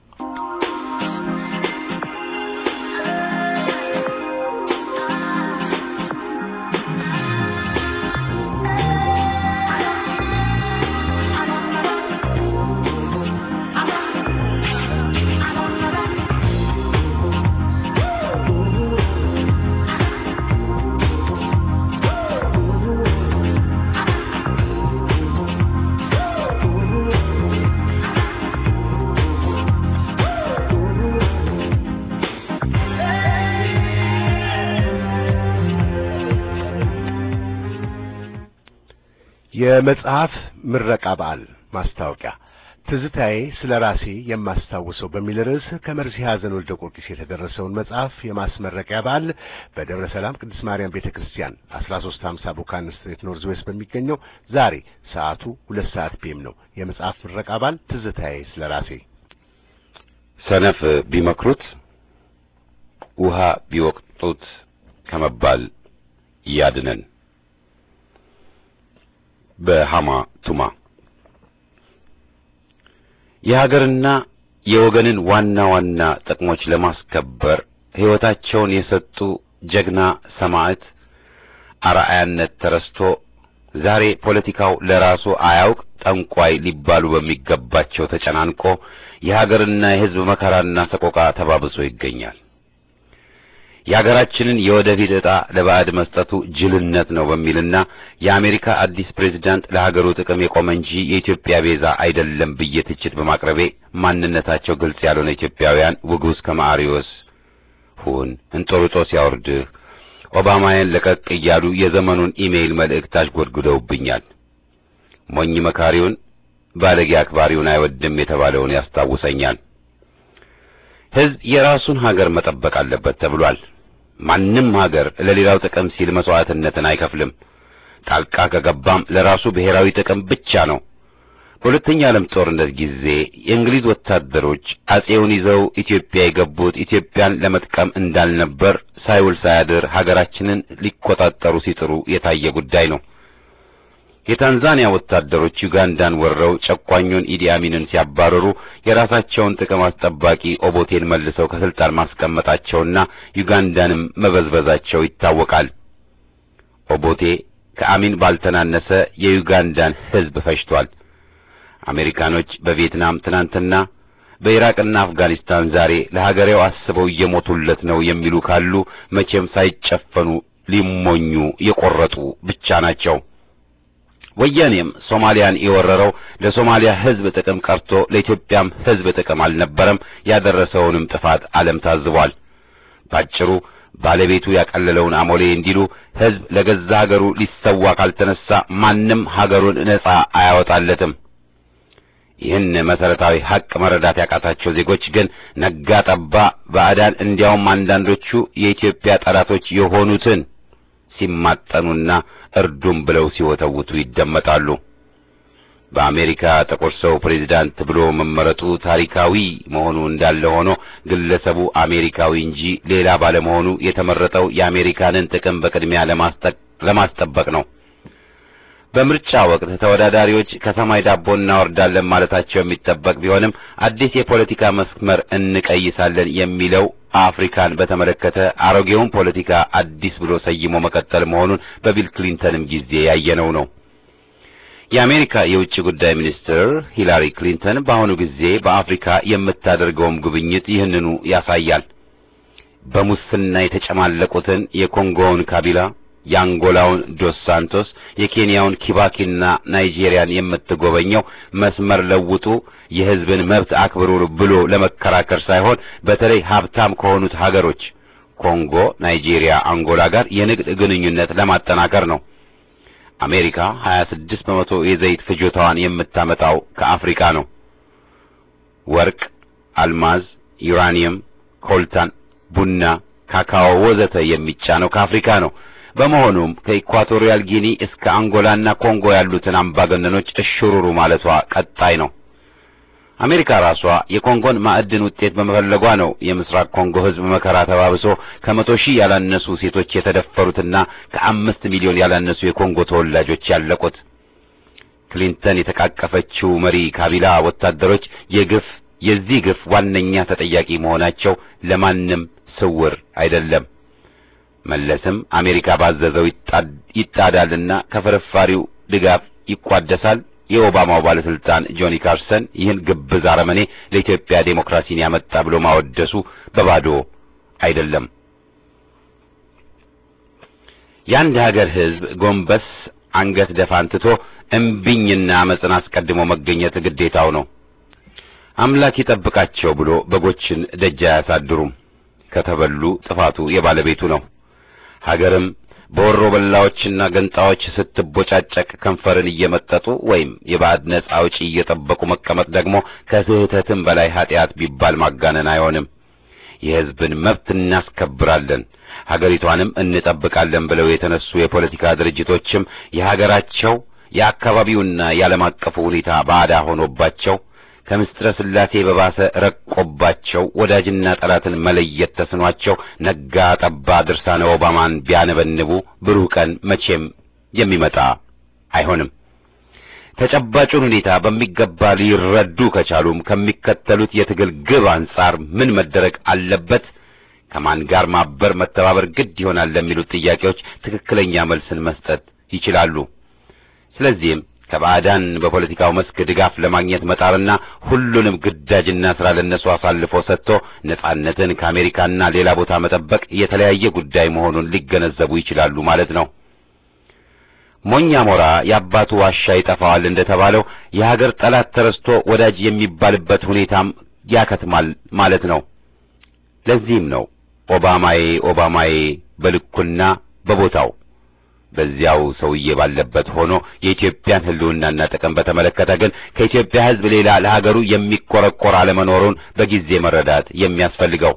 የመጽሐፍ ምረቃ በዓል ማስታወቂያ ትዝታዬ ስለ ራሴ የማስታውሰው በሚል ርዕስ ከመርሲ ሐዘን ወልደ ጊዮርጊስ የተደረሰውን መጽሐፍ የማስመረቂያ በዓል በደብረ ሰላም ቅድስት ማርያም ቤተክርስቲያን 1350 ቡካን ስትሬት ኖርዝ ዌስት በሚገኘው ዛሬ ሰዓቱ ሁለት ሰዓት ፒኤም ነው። የመጽሐፍ ምረቃ በዓል ትዝታዬ ስለ ራሴ ሰነፍ ቢመክሩት ውሃ ቢወቅጡት ከመባል ያድነን። በሃማ ቱማ የሀገርና የወገንን ዋና ዋና ጥቅሞች ለማስከበር ሕይወታቸውን የሰጡ ጀግና ሰማዕት አርአያነት ተረስቶ ዛሬ ፖለቲካው ለራሱ አያውቅ ጠንቋይ ሊባሉ በሚገባቸው ተጨናንቆ የሀገርና የሕዝብ መከራና ሰቆቃ ተባብሶ ይገኛል። የሀገራችንን የወደፊት ዕጣ ለባዕድ መስጠቱ ጅልነት ነው በሚልና የአሜሪካ አዲስ ፕሬዝዳንት ለሀገሩ ጥቅም የቆመ እንጂ የኢትዮጵያ ቤዛ አይደለም ብዬ ትችት በማቅረቤ ማንነታቸው ግልጽ ያልሆነ ኢትዮጵያውያን ውጉዝ ከማሪዎስ ሁን እንጦርጦስ ያወርድህ ኦባማያን ለቀቅ እያሉ የዘመኑን ኢሜይል መልእክት አሽጎድጉደውብኛል። ሞኝ መካሪውን ባለጌ አክባሪውን አይወድም የተባለውን ያስታውሰኛል። ሕዝብ የራሱን ሀገር መጠበቅ አለበት ተብሏል። ማንም ሀገር ለሌላው ጥቅም ሲል መስዋዕትነትን አይከፍልም። ጣልቃ ከገባም ለራሱ ብሔራዊ ጥቅም ብቻ ነው። በሁለተኛ ዓለም ጦርነት ጊዜ የእንግሊዝ ወታደሮች አጼውን ይዘው ኢትዮጵያ የገቡት ኢትዮጵያን ለመጥቀም እንዳልነበር ሳይውል ሳያድር ሀገራችንን ሊቆጣጠሩ ሲጥሩ የታየ ጉዳይ ነው። የታንዛኒያ ወታደሮች ዩጋንዳን ወረው ጨቋኙን ኢዲ አሚንን ሲያባረሩ የራሳቸውን ጥቅም አስጠባቂ ኦቦቴን መልሰው ከስልጣን ማስቀመጣቸውና ዩጋንዳንም መበዝበዛቸው ይታወቃል። ኦቦቴ ከአሚን ባልተናነሰ የዩጋንዳን ሕዝብ ፈጅቷል። አሜሪካኖች በቪየትናም ትናንትና፣ በኢራቅና አፍጋኒስታን ዛሬ ለሀገሬው አስበው እየሞቱለት ነው የሚሉ ካሉ መቼም ሳይጨፈኑ ሊሞኙ የቆረጡ ብቻ ናቸው። ወያኔም ሶማሊያን የወረረው ለሶማሊያ ሕዝብ ጥቅም ቀርቶ ለኢትዮጵያም ሕዝብ ጥቅም አልነበረም። ያደረሰውንም ጥፋት ዓለም ታዝቧል። ባጭሩ ባለቤቱ ያቀለለውን አሞሌ እንዲሉ ሕዝብ ለገዛ ሀገሩ ሊሰዋ ካልተነሳ ማንም ሀገሩን ነጻ አያወጣለትም። ይህን መሰረታዊ ሀቅ መረዳት ያቃታቸው ዜጎች ግን ነጋ ጠባ ባዕዳን እንዲያውም አንዳንዶቹ የኢትዮጵያ ጠላቶች የሆኑትን ሲማጠኑና እርዱም ብለው ሲወተውቱ ይደመጣሉ። በአሜሪካ ጥቁር ሰው ፕሬዚዳንት ብሎ መመረጡ ታሪካዊ መሆኑ እንዳለ ሆኖ ግለሰቡ አሜሪካዊ እንጂ ሌላ ባለመሆኑ የተመረጠው የአሜሪካንን ጥቅም በቅድሚያ ለማስጠበቅ ነው። በምርጫ ወቅት ተወዳዳሪዎች ከሰማይ ዳቦ እናወርዳለን ማለታቸው የሚጠበቅ ቢሆንም አዲስ የፖለቲካ መስመር እንቀይሳለን የሚለው አፍሪካን በተመለከተ አሮጌውን ፖለቲካ አዲስ ብሎ ሰይሞ መቀጠል መሆኑን በቢል ክሊንተንም ጊዜ ያየነው ነው። የአሜሪካ የውጭ ጉዳይ ሚኒስትር ሂላሪ ክሊንተን በአሁኑ ጊዜ በአፍሪካ የምታደርገውም ጉብኝት ይህንኑ ያሳያል። በሙስና የተጨማለቁትን የኮንጎውን ካቢላ የአንጎላውን ዶስ ሳንቶስ የኬንያውን ኪባኪና ናይጄሪያን የምትጎበኘው መስመር ለውጡ የሕዝብን መብት አክብሩ ብሎ ለመከራከር ሳይሆን በተለይ ሀብታም ከሆኑት ሀገሮች ኮንጎ፣ ናይጄሪያ፣ አንጎላ ጋር የንግድ ግንኙነት ለማጠናከር ነው። አሜሪካ 26 በመቶ የዘይት ፍጆታዋን የምታመጣው ከአፍሪካ ነው። ወርቅ፣ አልማዝ፣ ዩራኒየም፣ ኮልታን፣ ቡና፣ ካካኦ ወዘተ የሚጫነው ከአፍሪካ ነው። በመሆኑም ከኢኳቶሪያል ጊኒ እስከ አንጎላና ኮንጎ ያሉትን አምባገነኖች እሽሩሩ ማለቷ ቀጣይ ነው። አሜሪካ ራሷ የኮንጎን ማዕድን ውጤት በመፈለጓ ነው የምስራቅ ኮንጎ ሕዝብ መከራ ተባብሶ ከመቶ ሺህ ያላነሱ ሴቶች የተደፈሩትና ከአምስት ሚሊዮን ያላነሱ የኮንጎ ተወላጆች ያለቁት። ክሊንተን የተቃቀፈችው መሪ ካቢላ ወታደሮች የግፍ የዚህ ግፍ ዋነኛ ተጠያቂ መሆናቸው ለማንም ስውር አይደለም። መለስም አሜሪካ ባዘዘው ይጣዳልና ከፍርፋሪው ድጋፍ ይቋደሳል። የኦባማው ባለስልጣን ጆኒ ካርሰን ይህን ግብዝ አረመኔ ለኢትዮጵያ ዴሞክራሲን ያመጣ ብሎ ማወደሱ በባዶ አይደለም። የአንድ ሀገር ሕዝብ ጎንበስ አንገት ደፋን ትቶ እምቢኝና አመፅን አስቀድሞ መገኘት ግዴታው ነው። አምላክ ይጠብቃቸው ብሎ በጎችን ደጅ አያሳድሩም። ከተበሉ ጥፋቱ የባለቤቱ ነው። ሀገርም በወሮ በላዎችና ገንጣዎች ስትቦጫጨቅ ከንፈርን እየመጠጡ ወይም የባዕድ ነጻ አውጪ እየጠበቁ መቀመጥ ደግሞ ከስህተትም በላይ ኃጢአት ቢባል ማጋነን አይሆንም። የሕዝብን መብት እናስከብራለን፣ ሀገሪቷንም እንጠብቃለን ብለው የተነሱ የፖለቲካ ድርጅቶችም የሀገራቸው የአካባቢውና የዓለም አቀፉ ሁኔታ ባዕዳ ሆኖባቸው ከምስጢረ ሥላሴ በባሰ ረቆባቸው ወዳጅና ጠላትን መለየት ተስኗቸው ነጋ ጠባ ድርሳነ ኦባማን ቢያነበንቡ ብሩህ ቀን መቼም የሚመጣ አይሆንም። ተጨባጩን ሁኔታ በሚገባ ሊረዱ ከቻሉም ከሚከተሉት የትግል ግብ አንጻር ምን መደረግ አለበት፣ ከማን ጋር ማበር መተባበር ግድ ይሆናል ለሚሉት ጥያቄዎች ትክክለኛ መልስን መስጠት ይችላሉ። ስለዚህም ከባዕዳን በፖለቲካው መስክ ድጋፍ ለማግኘት መጣርና ሁሉንም ግዳጅና ስራ ለነሱ አሳልፎ ሰጥቶ ነጻነትን ከአሜሪካና ሌላ ቦታ መጠበቅ የተለያየ ጉዳይ መሆኑን ሊገነዘቡ ይችላሉ ማለት ነው። ሞኛ ሞራ የአባቱ ዋሻ ይጠፋዋል እንደተባለው የሀገር ጠላት ተረስቶ ወዳጅ የሚባልበት ሁኔታም ያከትማል ማለት ነው። ለዚህም ነው ኦባማዬ ኦባማዬ በልኩና በቦታው በዚያው ሰውዬ ባለበት ሆኖ የኢትዮጵያን ሕልውናና ጥቅም በተመለከተ ግን ከኢትዮጵያ ሕዝብ ሌላ ለሀገሩ የሚቆረቆር አለመኖሩን በጊዜ መረዳት የሚያስፈልገው።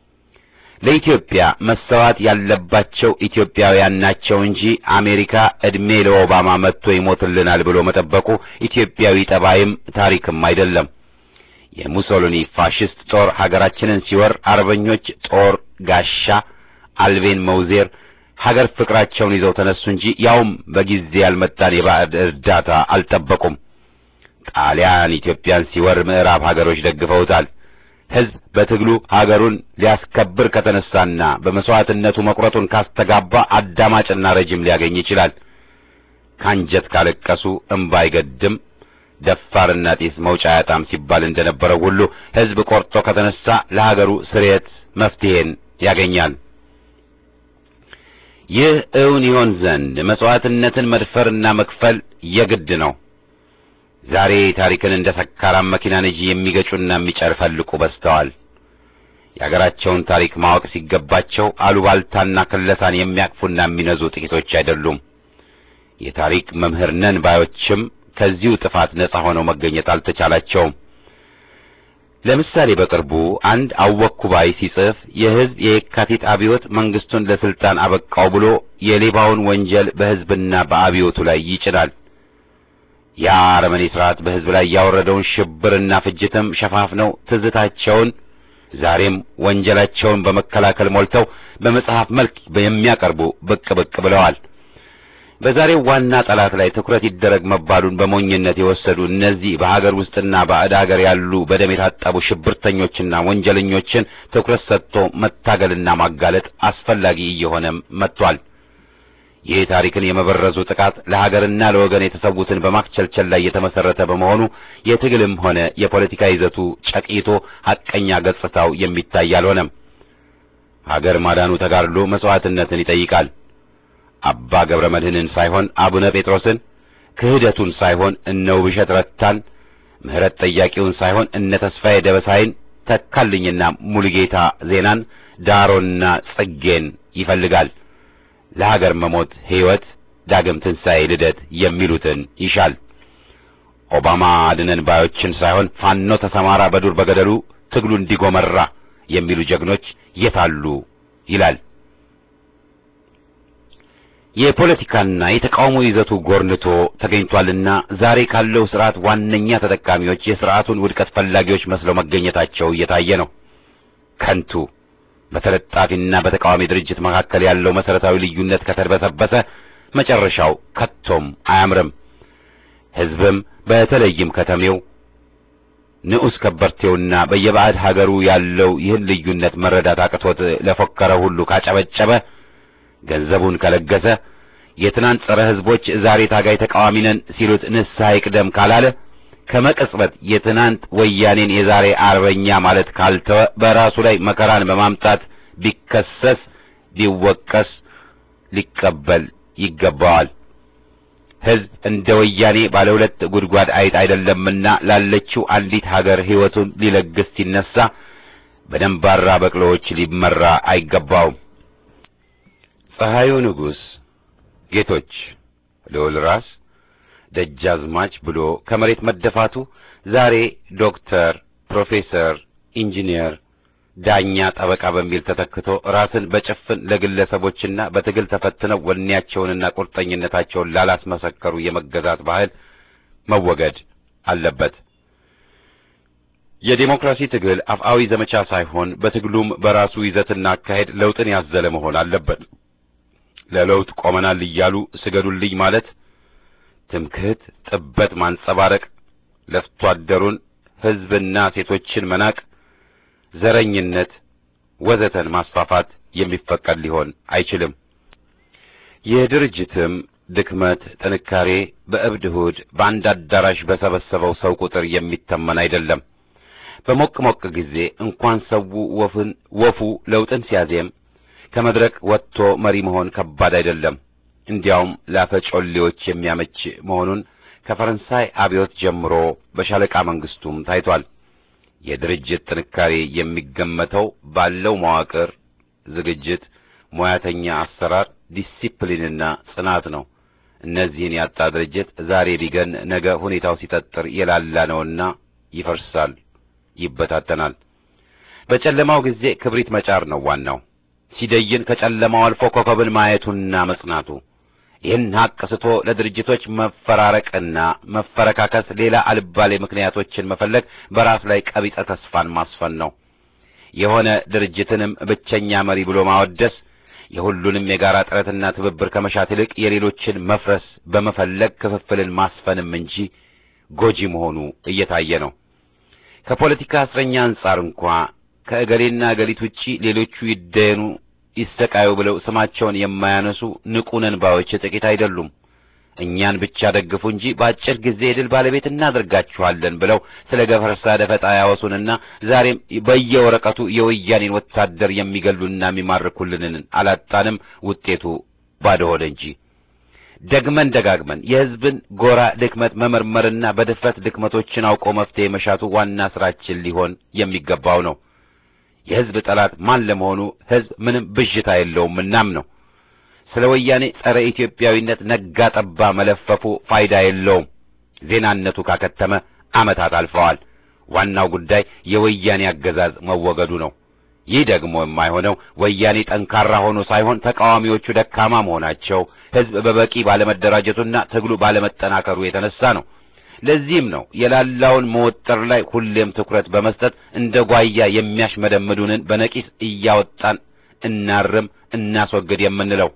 ለኢትዮጵያ መሰዋት ያለባቸው ኢትዮጵያውያን ናቸው እንጂ አሜሪካ ዕድሜ ለኦባማ መጥቶ ይሞትልናል ብሎ መጠበቁ ኢትዮጵያዊ ጠባይም ታሪክም አይደለም። የሙሶሊኒ ፋሽስት ጦር ሀገራችንን ሲወር አርበኞች ጦር ጋሻ አልቤን መውዜር ሀገር ፍቅራቸውን ይዘው ተነሱ እንጂ ያውም በጊዜ ያልመጣን የባዕድ እርዳታ አልጠበቁም። ጣሊያን ኢትዮጵያን ሲወር ምዕራብ ሀገሮች ደግፈውታል። ሕዝብ በትግሉ ሀገሩን ሊያስከብር ከተነሳና በመስዋዕትነቱ መቁረጡን ካስተጋባ አዳማጭና ረጅም ሊያገኝ ይችላል። ካንጀት ካለቀሱ እምባ አይገድም፣ ደፋርና ጢስ መውጫ አያጣም ሲባል እንደነበረው ሁሉ ሕዝብ ቆርጦ ከተነሳ ለሀገሩ ስርየት መፍትሄን ያገኛል። ይህ እውን ይሆን ዘንድ መስዋዕትነትን መድፈርና መክፈል የግድ ነው። ዛሬ ታሪክን እንደ ሰካራም መኪና ነጂ የሚገጩና የሚጨፈልቁ በዝተዋል። የአገራቸውን ታሪክ ማወቅ ሲገባቸው አሉባልታና ክለሳን የሚያቅፉና የሚነዙ ጥቂቶች አይደሉም። የታሪክ መምህር ነን ባዮችም ከዚሁ ጥፋት ነጻ ሆነው መገኘት አልተቻላቸውም። ለምሳሌ በቅርቡ አንድ አወኩ ባይ ሲጽፍ የሕዝብ የየካቲት አብዮት መንግስቱን ለስልጣን አበቃው ብሎ የሌባውን ወንጀል በሕዝብና በአብዮቱ ላይ ይጭናል። ያ አረመኔ ስርዓት በሕዝብ ላይ ያወረደውን ሽብርና ፍጅትም ሸፋፍነው ትዝታቸውን ዛሬም ወንጀላቸውን በመከላከል ሞልተው በመጽሐፍ መልክ የሚያቀርቡ ብቅ ብቅ ብለዋል። በዛሬው ዋና ጠላት ላይ ትኩረት ይደረግ መባሉን በሞኝነት የወሰዱ እነዚህ በሀገር ውስጥና ባዕድ ሀገር ያሉ በደም የታጠቡ ሽብርተኞችና ወንጀለኞችን ትኩረት ሰጥቶ መታገልና ማጋለጥ አስፈላጊ እየሆነም መጥቷል። ይህ ታሪክን የመበረዙ ጥቃት ለሀገርና ለወገን የተሰዉትን በማክቸልቸል ላይ የተመሰረተ በመሆኑ የትግልም ሆነ የፖለቲካ ይዘቱ ጨቂቶ ሐቀኛ ገጽታው የሚታይ አልሆነም። ሀገር ማዳኑ ተጋድሎ መስዋዕትነትን ይጠይቃል። አባ ገብረ መድኅንን ሳይሆን አቡነ ጴጥሮስን፣ ክህደቱን ሳይሆን እነ ውብሸት ረታን፣ ምሕረት ጠያቂውን ሳይሆን እነ ተስፋዬ ደበሳይን፣ ተካልኝና ሙሉጌታ ዜናን፣ ዳሮና ጽጌን ይፈልጋል። ለሀገር መሞት ሕይወት፣ ዳግም ትንሣኤ፣ ልደት የሚሉትን ይሻል። ኦባማ አድነን ባዮችን ሳይሆን ፋኖ ተሰማራ በዱር በገደሉ ትግሉ እንዲጎመራ የሚሉ ጀግኖች የታሉ ይላል። የፖለቲካና የተቃውሞ ይዘቱ ጎርንቶ ተገኝቷልና ዛሬ ካለው ስርዓት ዋነኛ ተጠቃሚዎች የስርዓቱን ውድቀት ፈላጊዎች መስለው መገኘታቸው እየታየ ነው። ከንቱ በተለጣፊና በተቃዋሚ ድርጅት መካከል ያለው መሰረታዊ ልዩነት ከተርበሰበሰ መጨረሻው ከቶም አያምርም። ሕዝብም በተለይም ከተሜው ንዑስ ከበርቴውና በየባዕድ ሀገሩ ያለው ይህን ልዩነት መረዳት አቅቶት ለፎከረ ሁሉ ካጨበጨበ ገንዘቡን ከለገሰ የትናንት ጸረ ሕዝቦች ዛሬ ታጋይ ተቃዋሚ ነን ሲሉት ንስሐ ይቅደም ካላለ ከመቅጽበት የትናንት ወያኔን የዛሬ አርበኛ ማለት ካልተወ በራሱ ላይ መከራን በማምጣት ቢከሰስ ቢወቀስ ሊቀበል ይገባዋል። ሕዝብ እንደ ወያኔ ባለ ሁለት ጉድጓድ አይጥ አይደለምና ላለችው አንዲት ሀገር ሕይወቱን ሊለግስ ሲነሳ በደንባራ በቅሎዎች ሊመራ አይገባውም። ፀሐዩ ንጉሥ ጌቶች ልዑል ራስ ደጃዝማች ብሎ ከመሬት መደፋቱ ዛሬ ዶክተር፣ ፕሮፌሰር፣ ኢንጂነር፣ ዳኛ፣ ጠበቃ በሚል ተተክቶ ራስን በጭፍን ለግለሰቦችና በትግል ተፈትነው ወኔያቸውንና ቁርጠኝነታቸውን ላላስመሰከሩ የመገዛት ባህል መወገድ አለበት። የዴሞክራሲ ትግል አፍአዊ ዘመቻ ሳይሆን በትግሉም በራሱ ይዘትና አካሄድ ለውጥን ያዘለ መሆን አለበት። ለለውጥ ቆመናል እያሉ ስገዱልኝ ማለት ትምክህት፣ ጥበት ማንጸባረቅ፣ ለፍቶ አደሩን ሕዝብና ሴቶችን መናቅ፣ ዘረኝነት ወዘተን ማስፋፋት የሚፈቀድ ሊሆን አይችልም። የድርጅትም ድክመት ጥንካሬ በእብድ እሑድ በአንድ አዳራሽ በሰበሰበው ሰው ቁጥር የሚተመን አይደለም። በሞቅ ሞቅ ጊዜ እንኳን ሰው ወፍን ወፉ ለውጥን ሲያዜም ከመድረክ ወጥቶ መሪ መሆን ከባድ አይደለም። እንዲያውም ላፈጮሌዎች የሚያመች መሆኑን ከፈረንሳይ አብዮት ጀምሮ በሻለቃ መንግስቱም ታይቷል። የድርጅት ጥንካሬ የሚገመተው ባለው መዋቅር፣ ዝግጅት፣ ሙያተኛ አሰራር፣ ዲሲፕሊንና ጽናት ነው። እነዚህን ያጣ ድርጅት ዛሬ ቢገን ነገ ሁኔታው ሲጠጥር የላላ ነውና ይፈርሳል፣ ይበታተናል። በጨለማው ጊዜ ክብሪት መጫር ነው ዋናው። ሲደይን ከጨለማው አልፎ ኮከብን ማየቱና መጽናቱ። ይህን ሀቅ ስቶ ለድርጅቶች መፈራረቅና መፈረካከስ ሌላ አልባሌ ምክንያቶችን መፈለግ በራስ ላይ ቀቢጸ ተስፋን ማስፈን ነው። የሆነ ድርጅትንም ብቸኛ መሪ ብሎ ማወደስ የሁሉንም የጋራ ጥረትና ትብብር ከመሻት ይልቅ የሌሎችን መፍረስ በመፈለግ ክፍፍልን ማስፈንም እንጂ ጎጂ መሆኑ እየታየ ነው። ከፖለቲካ እስረኛ አንጻር እንኳ ከእገሌና እገሊት ውጪ ሌሎቹ ይደየኑ ይሰቃዩ ብለው ስማቸውን የማያነሱ ንቁ ነን ባዮች ጥቂት አይደሉም። እኛን ብቻ ደግፉ እንጂ በአጭር ጊዜ የድል ባለቤት እናደርጋችኋለን ብለው ስለ ገፈርሳ ደፈጣ ያወሱንና ዛሬም በየወረቀቱ የወያኔን ወታደር የሚገሉና የሚማርኩልንን አላጣንም። ውጤቱ ባዶ ሆደ እንጂ ደግመን ደጋግመን የሕዝብን ጎራ ድክመት መመርመርና በድፍረት ድክመቶችን አውቆ መፍትሄ መሻቱ ዋና ስራችን ሊሆን የሚገባው ነው። የሕዝብ ጠላት ማን ለመሆኑ ሕዝብ ምንም ብዥታ የለውም እናም ነው። ስለ ወያኔ ጸረ ኢትዮጵያዊነት ነጋ ጠባ መለፈፉ ፋይዳ የለውም። ዜናነቱ ካከተመ ዓመታት አልፈዋል። ዋናው ጉዳይ የወያኔ አገዛዝ መወገዱ ነው። ይህ ደግሞ የማይሆነው ወያኔ ጠንካራ ሆኖ ሳይሆን ተቃዋሚዎቹ ደካማ መሆናቸው፣ ሕዝብ በበቂ ባለመደራጀቱና ትግሉ ባለመጠናከሩ የተነሳ ነው። ለዚህም ነው የላላውን መወጠር ላይ ሁሌም ትኩረት በመስጠት እንደ ጓያ የሚያሽመደምዱንን በነቂስ እያወጣን እናርም፣ እናስወግድ የምንለው።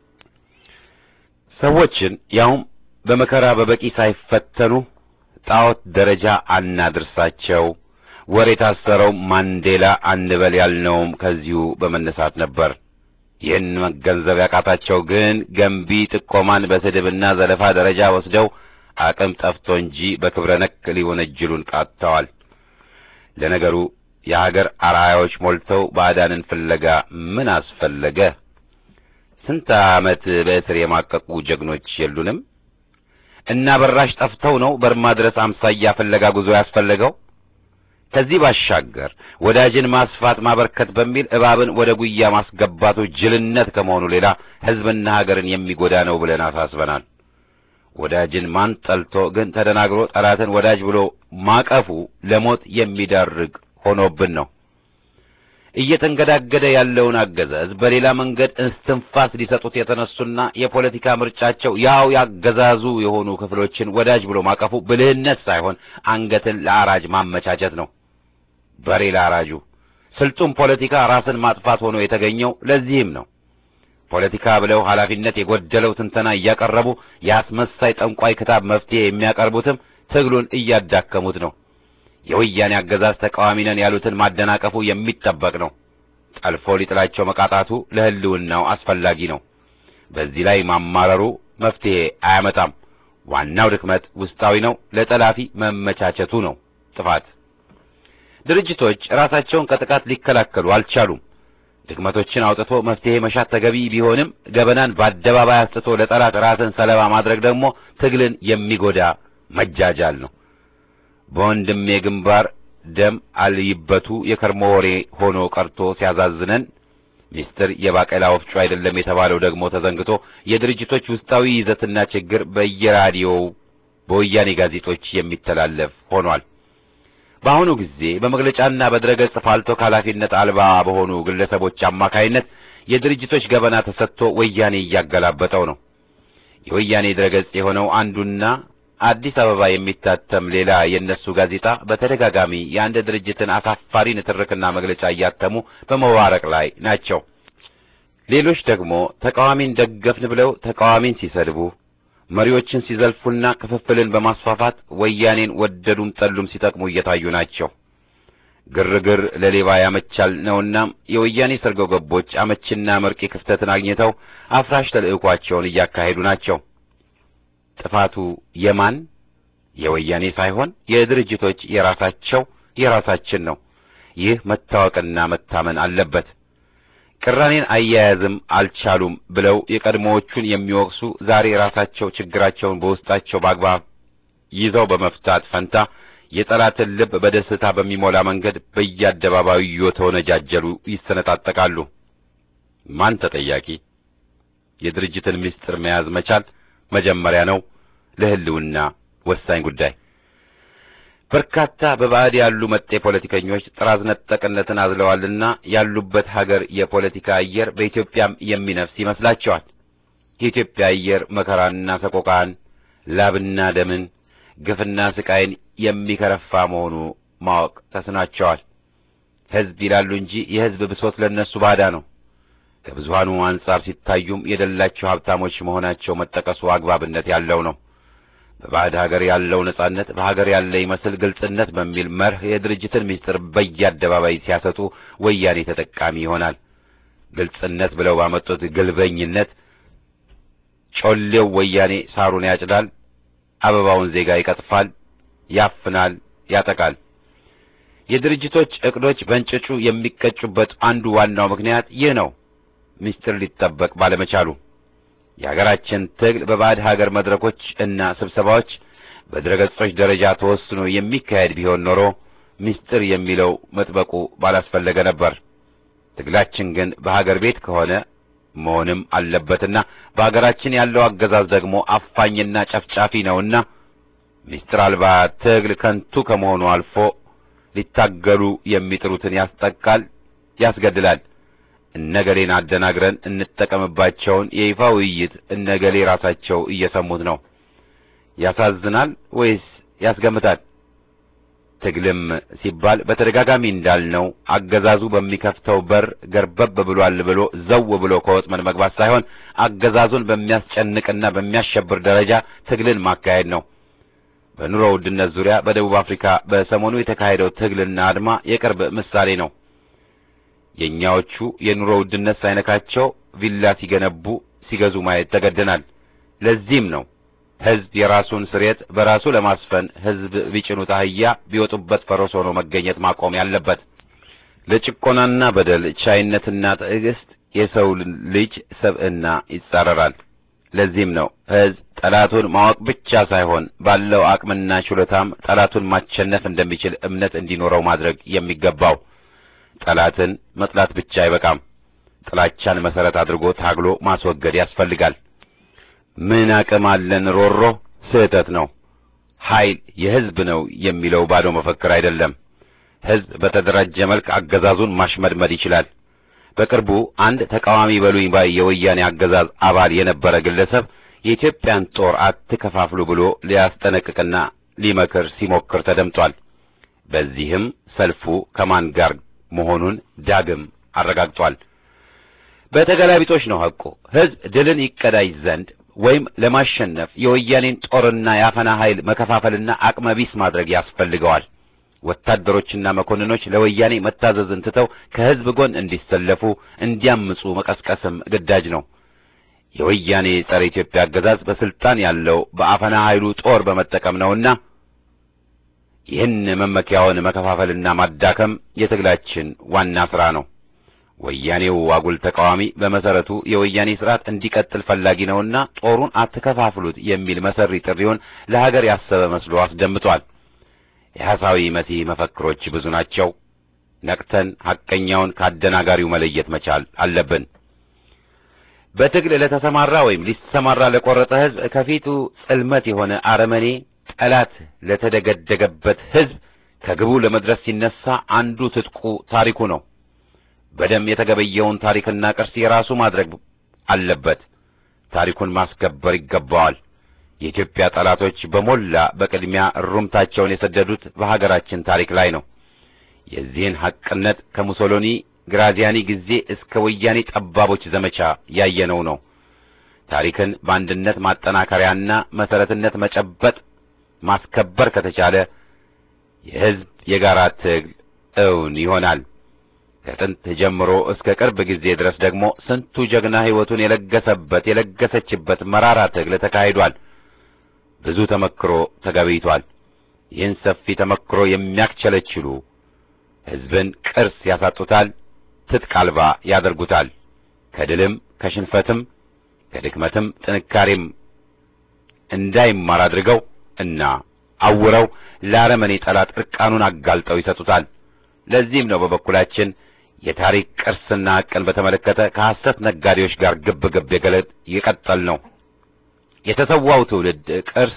ሰዎችን ያውም በመከራ በበቂ ሳይፈተኑ ጣዖት ደረጃ አናድርሳቸው። ወር የታሰረው ማንዴላ አንበል ያልነውም ከዚሁ በመነሳት ነበር። ይህን መገንዘብ ያቃታቸው ግን ገንቢ ጥቆማን በስድብና ዘለፋ ደረጃ ወስደው አቅም ጠፍቶ እንጂ በክብረ ነክ ሊወነጅሉን ቃጥተዋል። ለነገሩ የሀገር አርአያዎች ሞልተው ባዕዳንን ፍለጋ ምን አስፈለገ? ስንት ዓመት በእስር የማቀቁ ጀግኖች የሉንም? እና በራሽ ጠፍተው ነው በርማ ድረስ አምሳያ ፍለጋ ጉዞ ያስፈለገው? ከዚህ ባሻገር ወዳጅን ማስፋት ማበርከት በሚል እባብን ወደ ጉያ ማስገባቱ ጅልነት ከመሆኑ ሌላ ሕዝብና ሀገርን የሚጎዳ ነው ብለን አሳስበናል። ወዳጅን ማን ጠልቶ ግን ተደናግሮ ጠላትን ወዳጅ ብሎ ማቀፉ ለሞት የሚዳርግ ሆኖብን ነው። እየተንገዳገደ ያለውን አገዛዝ በሌላ መንገድ እስትንፋስ ሊሰጡት የተነሱና የፖለቲካ ምርጫቸው ያው ያገዛዙ የሆኑ ክፍሎችን ወዳጅ ብሎ ማቀፉ ብልህነት ሳይሆን አንገትን ለአራጅ ማመቻቸት ነው። በሬ ለአራጁ ስልጡን ፖለቲካ ራስን ማጥፋት ሆኖ የተገኘው ለዚህም ነው። ፖለቲካ ብለው ኃላፊነት የጎደለው ትንተና እያቀረቡ የአስመሳይ ጠንቋይ ክታብ መፍትሄ የሚያቀርቡትም ትግሉን እያዳከሙት ነው። የወያኔ አገዛዝ ተቃዋሚ ነን ያሉትን ማደናቀፉ የሚጠበቅ ነው። ጠልፎ ሊጥላቸው መቃጣቱ ለሕልውናው አስፈላጊ ነው። በዚህ ላይ ማማረሩ መፍትሄ አያመጣም። ዋናው ድክመት ውስጣዊ ነው። ለጠላፊ መመቻቸቱ ነው ጥፋት። ድርጅቶች ራሳቸውን ከጥቃት ሊከላከሉ አልቻሉም። ድክመቶችን አውጥቶ መፍትሄ መሻት ተገቢ ቢሆንም ገበናን በአደባባይ አስጥቶ ለጠላት ራስን ሰለባ ማድረግ ደግሞ ትግልን የሚጎዳ መጃጃል ነው። በወንድሜ ግንባር ደም አልይበቱ የከርሞ ወሬ ሆኖ ቀርቶ ሲያዛዝነን ሚስጥር የባቄላ ወፍጮ አይደለም የተባለው ደግሞ ተዘንግቶ የድርጅቶች ውስጣዊ ይዘትና ችግር በየራዲዮው በወያኔ ጋዜጦች የሚተላለፍ ሆኗል። በአሁኑ ጊዜ በመግለጫና በድረገጽ ፋልቶ ከኃላፊነት አልባ በሆኑ ግለሰቦች አማካይነት የድርጅቶች ገበና ተሰጥቶ ወያኔ እያገላበጠው ነው። የወያኔ ድረገጽ የሆነው አንዱና አዲስ አበባ የሚታተም ሌላ የእነሱ ጋዜጣ በተደጋጋሚ የአንድ ድርጅትን አሳፋሪ ንትርክና መግለጫ እያተሙ በመዋረቅ ላይ ናቸው። ሌሎች ደግሞ ተቃዋሚን ደገፍን ብለው ተቃዋሚን ሲሰድቡ መሪዎችን ሲዘልፉና ክፍፍልን በማስፋፋት ወያኔን ወደዱም ጠሉም ሲጠቅሙ እየታዩ ናቸው። ግርግር ለሌባ ያመቻል ነውና የወያኔ ሰርጎ ገቦች አመችና መርቂ ክፍተትን አግኝተው አፍራሽ ተልዕኳቸውን እያካሄዱ ናቸው። ጥፋቱ የማን የወያኔ ሳይሆን የድርጅቶች የራሳቸው የራሳችን ነው። ይህ መታወቅና መታመን አለበት። ቅራኔን አያያዝም አልቻሉም ብለው የቀድሞዎቹን የሚወቅሱ ዛሬ ራሳቸው ችግራቸውን በውስጣቸው በአግባብ ይዘው በመፍታት ፈንታ የጠላትን ልብ በደስታ በሚሞላ መንገድ በየአደባባዩ እየተወነጃጀሉ ይሰነጣጠቃሉ። ማን ተጠያቂ? የድርጅትን ምስጢር መያዝ መቻል መጀመሪያ ነው። ለሕልውና ወሳኝ ጉዳይ። በርካታ በባዕድ ያሉ መጤ ፖለቲከኞች ጥራዝ ነጠቅነትን አዝለዋልና ያሉበት ሀገር የፖለቲካ አየር በኢትዮጵያም የሚነፍስ ይመስላቸዋል። የኢትዮጵያ አየር መከራና ሰቆቃን፣ ላብና ደምን፣ ግፍና ስቃይን የሚከረፋ መሆኑ ማወቅ ተስናቸዋል። ሕዝብ ይላሉ እንጂ የሕዝብ ብሶት ለነሱ ባዳ ነው። ከብዙሃኑ አንጻር ሲታዩም የደላቸው ሀብታሞች መሆናቸው መጠቀሱ አግባብነት ያለው ነው። በባዕድ ሀገር ያለው ነጻነት በሀገር ያለ ይመስል ግልጽነት በሚል መርህ የድርጅትን ምስጢር በየአደባባይ ሲያሰጡ ወያኔ ተጠቃሚ ይሆናል። ግልጽነት ብለው ባመጡት ግልበኝነት ጮሌው ወያኔ ሳሩን ያጭዳል፣ አበባውን ዜጋ ይቀጥፋል፣ ያፍናል፣ ያጠቃል። የድርጅቶች ዕቅዶች በእንጭጩ የሚቀጩበት አንዱ ዋናው ምክንያት ይህ ነው። ምስጢር ሊጠበቅ ባለመቻሉ የሀገራችን ትግል በባዕድ ሀገር መድረኮች እና ስብሰባዎች በድረገጾች ደረጃ ተወስኖ የሚካሄድ ቢሆን ኖሮ ምስጢር የሚለው መጥበቁ ባላስፈለገ ነበር። ትግላችን ግን በሀገር ቤት ከሆነ መሆንም አለበትና በሀገራችን ያለው አገዛዝ ደግሞ አፋኝና ጨፍጫፊ ነውና ምስጢር አልባ ትግል ከንቱ ከመሆኑ አልፎ ሊታገሉ የሚጥሩትን ያስጠቃል፣ ያስገድላል። እነገሌን አደናግረን እንጠቀምባቸውን የይፋ ውይይት እነገሌ ራሳቸው እየሰሙት ነው። ያሳዝናል ወይስ ያስገምታል? ትግልም ሲባል በተደጋጋሚ እንዳልነው አገዛዙ በሚከፍተው በር ገርበብ ብሏል ብሎ ዘው ብሎ ከወጥመድ መግባት ሳይሆን አገዛዙን በሚያስጨንቅና በሚያሸብር ደረጃ ትግልን ማካሄድ ነው። በኑሮ ውድነት ዙሪያ በደቡብ አፍሪካ በሰሞኑ የተካሄደው ትግልና አድማ የቅርብ ምሳሌ ነው። የእኛዎቹ የኑሮ ውድነት ሳይነካቸው ቪላ ሲገነቡ ሲገዙ ማየት ተገደናል። ለዚህም ነው ሕዝብ የራሱን ስሬት በራሱ ለማስፈን ሕዝብ ቢጭኑት አህያ ቢወጡበት ፈረስ ሆኖ መገኘት ማቆም ያለበት። ለጭቆናና በደል ቻይነትና ትዕግስት የሰው ልጅ ሰብዕና ይጻረራል። ለዚህም ነው ሕዝብ ጠላቱን ማወቅ ብቻ ሳይሆን ባለው አቅምና ችሎታም ጠላቱን ማሸነፍ እንደሚችል እምነት እንዲኖረው ማድረግ የሚገባው። ጠላትን መጥላት ብቻ አይበቃም። ጥላቻን መሰረት አድርጎ ታግሎ ማስወገድ ያስፈልጋል። ምን አቅም አለን ሮሮ ስህተት ነው። ኃይል የሕዝብ ነው የሚለው ባዶ መፈክር አይደለም። ሕዝብ በተደራጀ መልክ አገዛዙን ማሽመድመድ ይችላል። በቅርቡ አንድ ተቃዋሚ በሉኝ ባይ የወያኔ አገዛዝ አባል የነበረ ግለሰብ የኢትዮጵያን ጦር አትከፋፍሉ ብሎ ሊያስጠነቅቅና ሊመክር ሲሞክር ተደምጧል። በዚህም ሰልፉ ከማን ጋር መሆኑን ዳግም አረጋግጧል። በተገላቢጦች ነው ሐቁ። ሕዝብ ድልን ይቀዳጅ ዘንድ ወይም ለማሸነፍ የወያኔን ጦርና የአፈና ኃይል መከፋፈልና አቅመቢስ ማድረግ ያስፈልገዋል። ወታደሮችና መኮንኖች ለወያኔ መታዘዝን ትተው ከሕዝብ ጎን እንዲሰለፉ፣ እንዲያምፁ መቀስቀስም ግዳጅ ነው። የወያኔ ጸረ ኢትዮጵያ አገዛዝ በስልጣን ያለው በአፈና ኃይሉ ጦር በመጠቀም ነውና ይህን መመኪያውን መከፋፈልና ማዳከም የትግላችን ዋና ሥራ ነው። ወያኔው አጉል ተቃዋሚ በመሰረቱ የወያኔ ስርዓት እንዲቀጥል ፈላጊ ነውና ጦሩን አትከፋፍሉት የሚል መሰሪ ጥሪውን ለሀገር ያሰበ መስሎ አስደምጧል። የሐሳዊ መሲህ መፈክሮች ብዙ ናቸው። ነቅተን ሐቀኛውን ከአደናጋሪው መለየት መቻል አለብን። በትግል ለተሰማራ ወይም ሊሰማራ ለቆረጠ ሕዝብ ከፊቱ ጽልመት የሆነ አረመኔ ጠላት ለተደገደገበት ሕዝብ ከግቡ ለመድረስ ሲነሳ አንዱ ትጥቁ ታሪኩ ነው። በደም የተገበየውን ታሪክና ቅርስ የራሱ ማድረግ አለበት። ታሪኩን ማስከበር ይገባዋል። የኢትዮጵያ ጠላቶች በሞላ በቅድሚያ እሩምታቸውን የሰደዱት በሀገራችን ታሪክ ላይ ነው። የዚህን ሐቅነት ከሙሶሎኒ ግራዚያኒ ጊዜ እስከ ወያኔ ጠባቦች ዘመቻ ያየነው ነው። ታሪክን በአንድነት ማጠናከሪያና መሰረትነት መጨበጥ ማስከበር ከተቻለ የሕዝብ የጋራ ትግል እውን ይሆናል። ከጥንት ጀምሮ እስከ ቅርብ ጊዜ ድረስ ደግሞ ስንቱ ጀግና ሕይወቱን የለገሰበት የለገሰችበት መራራ ትግል ተካሂዷል። ብዙ ተመክሮ ተገበይቷል። ይህን ሰፊ ተመክሮ የሚያክቸለችሉ ሕዝብን ቅርስ ያሳጡታል፣ ትጥቅ አልባ ያደርጉታል። ከድልም ከሽንፈትም ከድክመትም ጥንካሬም እንዳይማር አድርገው እና አውረው ለአረመኔ ጠላት እርቃኑን አጋልጠው ይሰጡታል። ለዚህም ነው በበኩላችን የታሪክ ቅርስና ሐቅን በተመለከተ ከሐሰት ነጋዴዎች ጋር ግብ ግብ የገለጥ የቀጠል ነው። የተሰዋው ትውልድ ቅርስ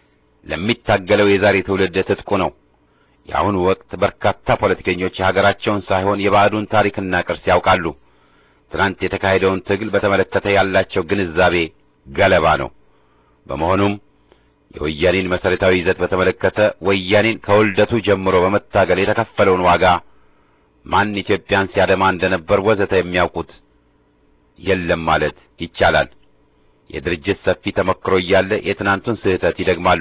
ለሚታገለው የዛሬ ትውልድ ትጥቁ ነው። የአሁኑ ወቅት በርካታ ፖለቲከኞች የሀገራቸውን ሳይሆን የባዕዱን ታሪክና ቅርስ ያውቃሉ። ትናንት የተካሄደውን ትግል በተመለከተ ያላቸው ግንዛቤ ገለባ ነው። በመሆኑም የወያኔን መሰረታዊ ይዘት በተመለከተ ወያኔን ከውልደቱ ጀምሮ በመታገል የተከፈለውን ዋጋ ማን ኢትዮጵያን ሲያደማ እንደነበር ወዘተ የሚያውቁት የለም ማለት ይቻላል። የድርጅት ሰፊ ተመክሮ እያለ የትናንቱን ስህተት ይደግማሉ።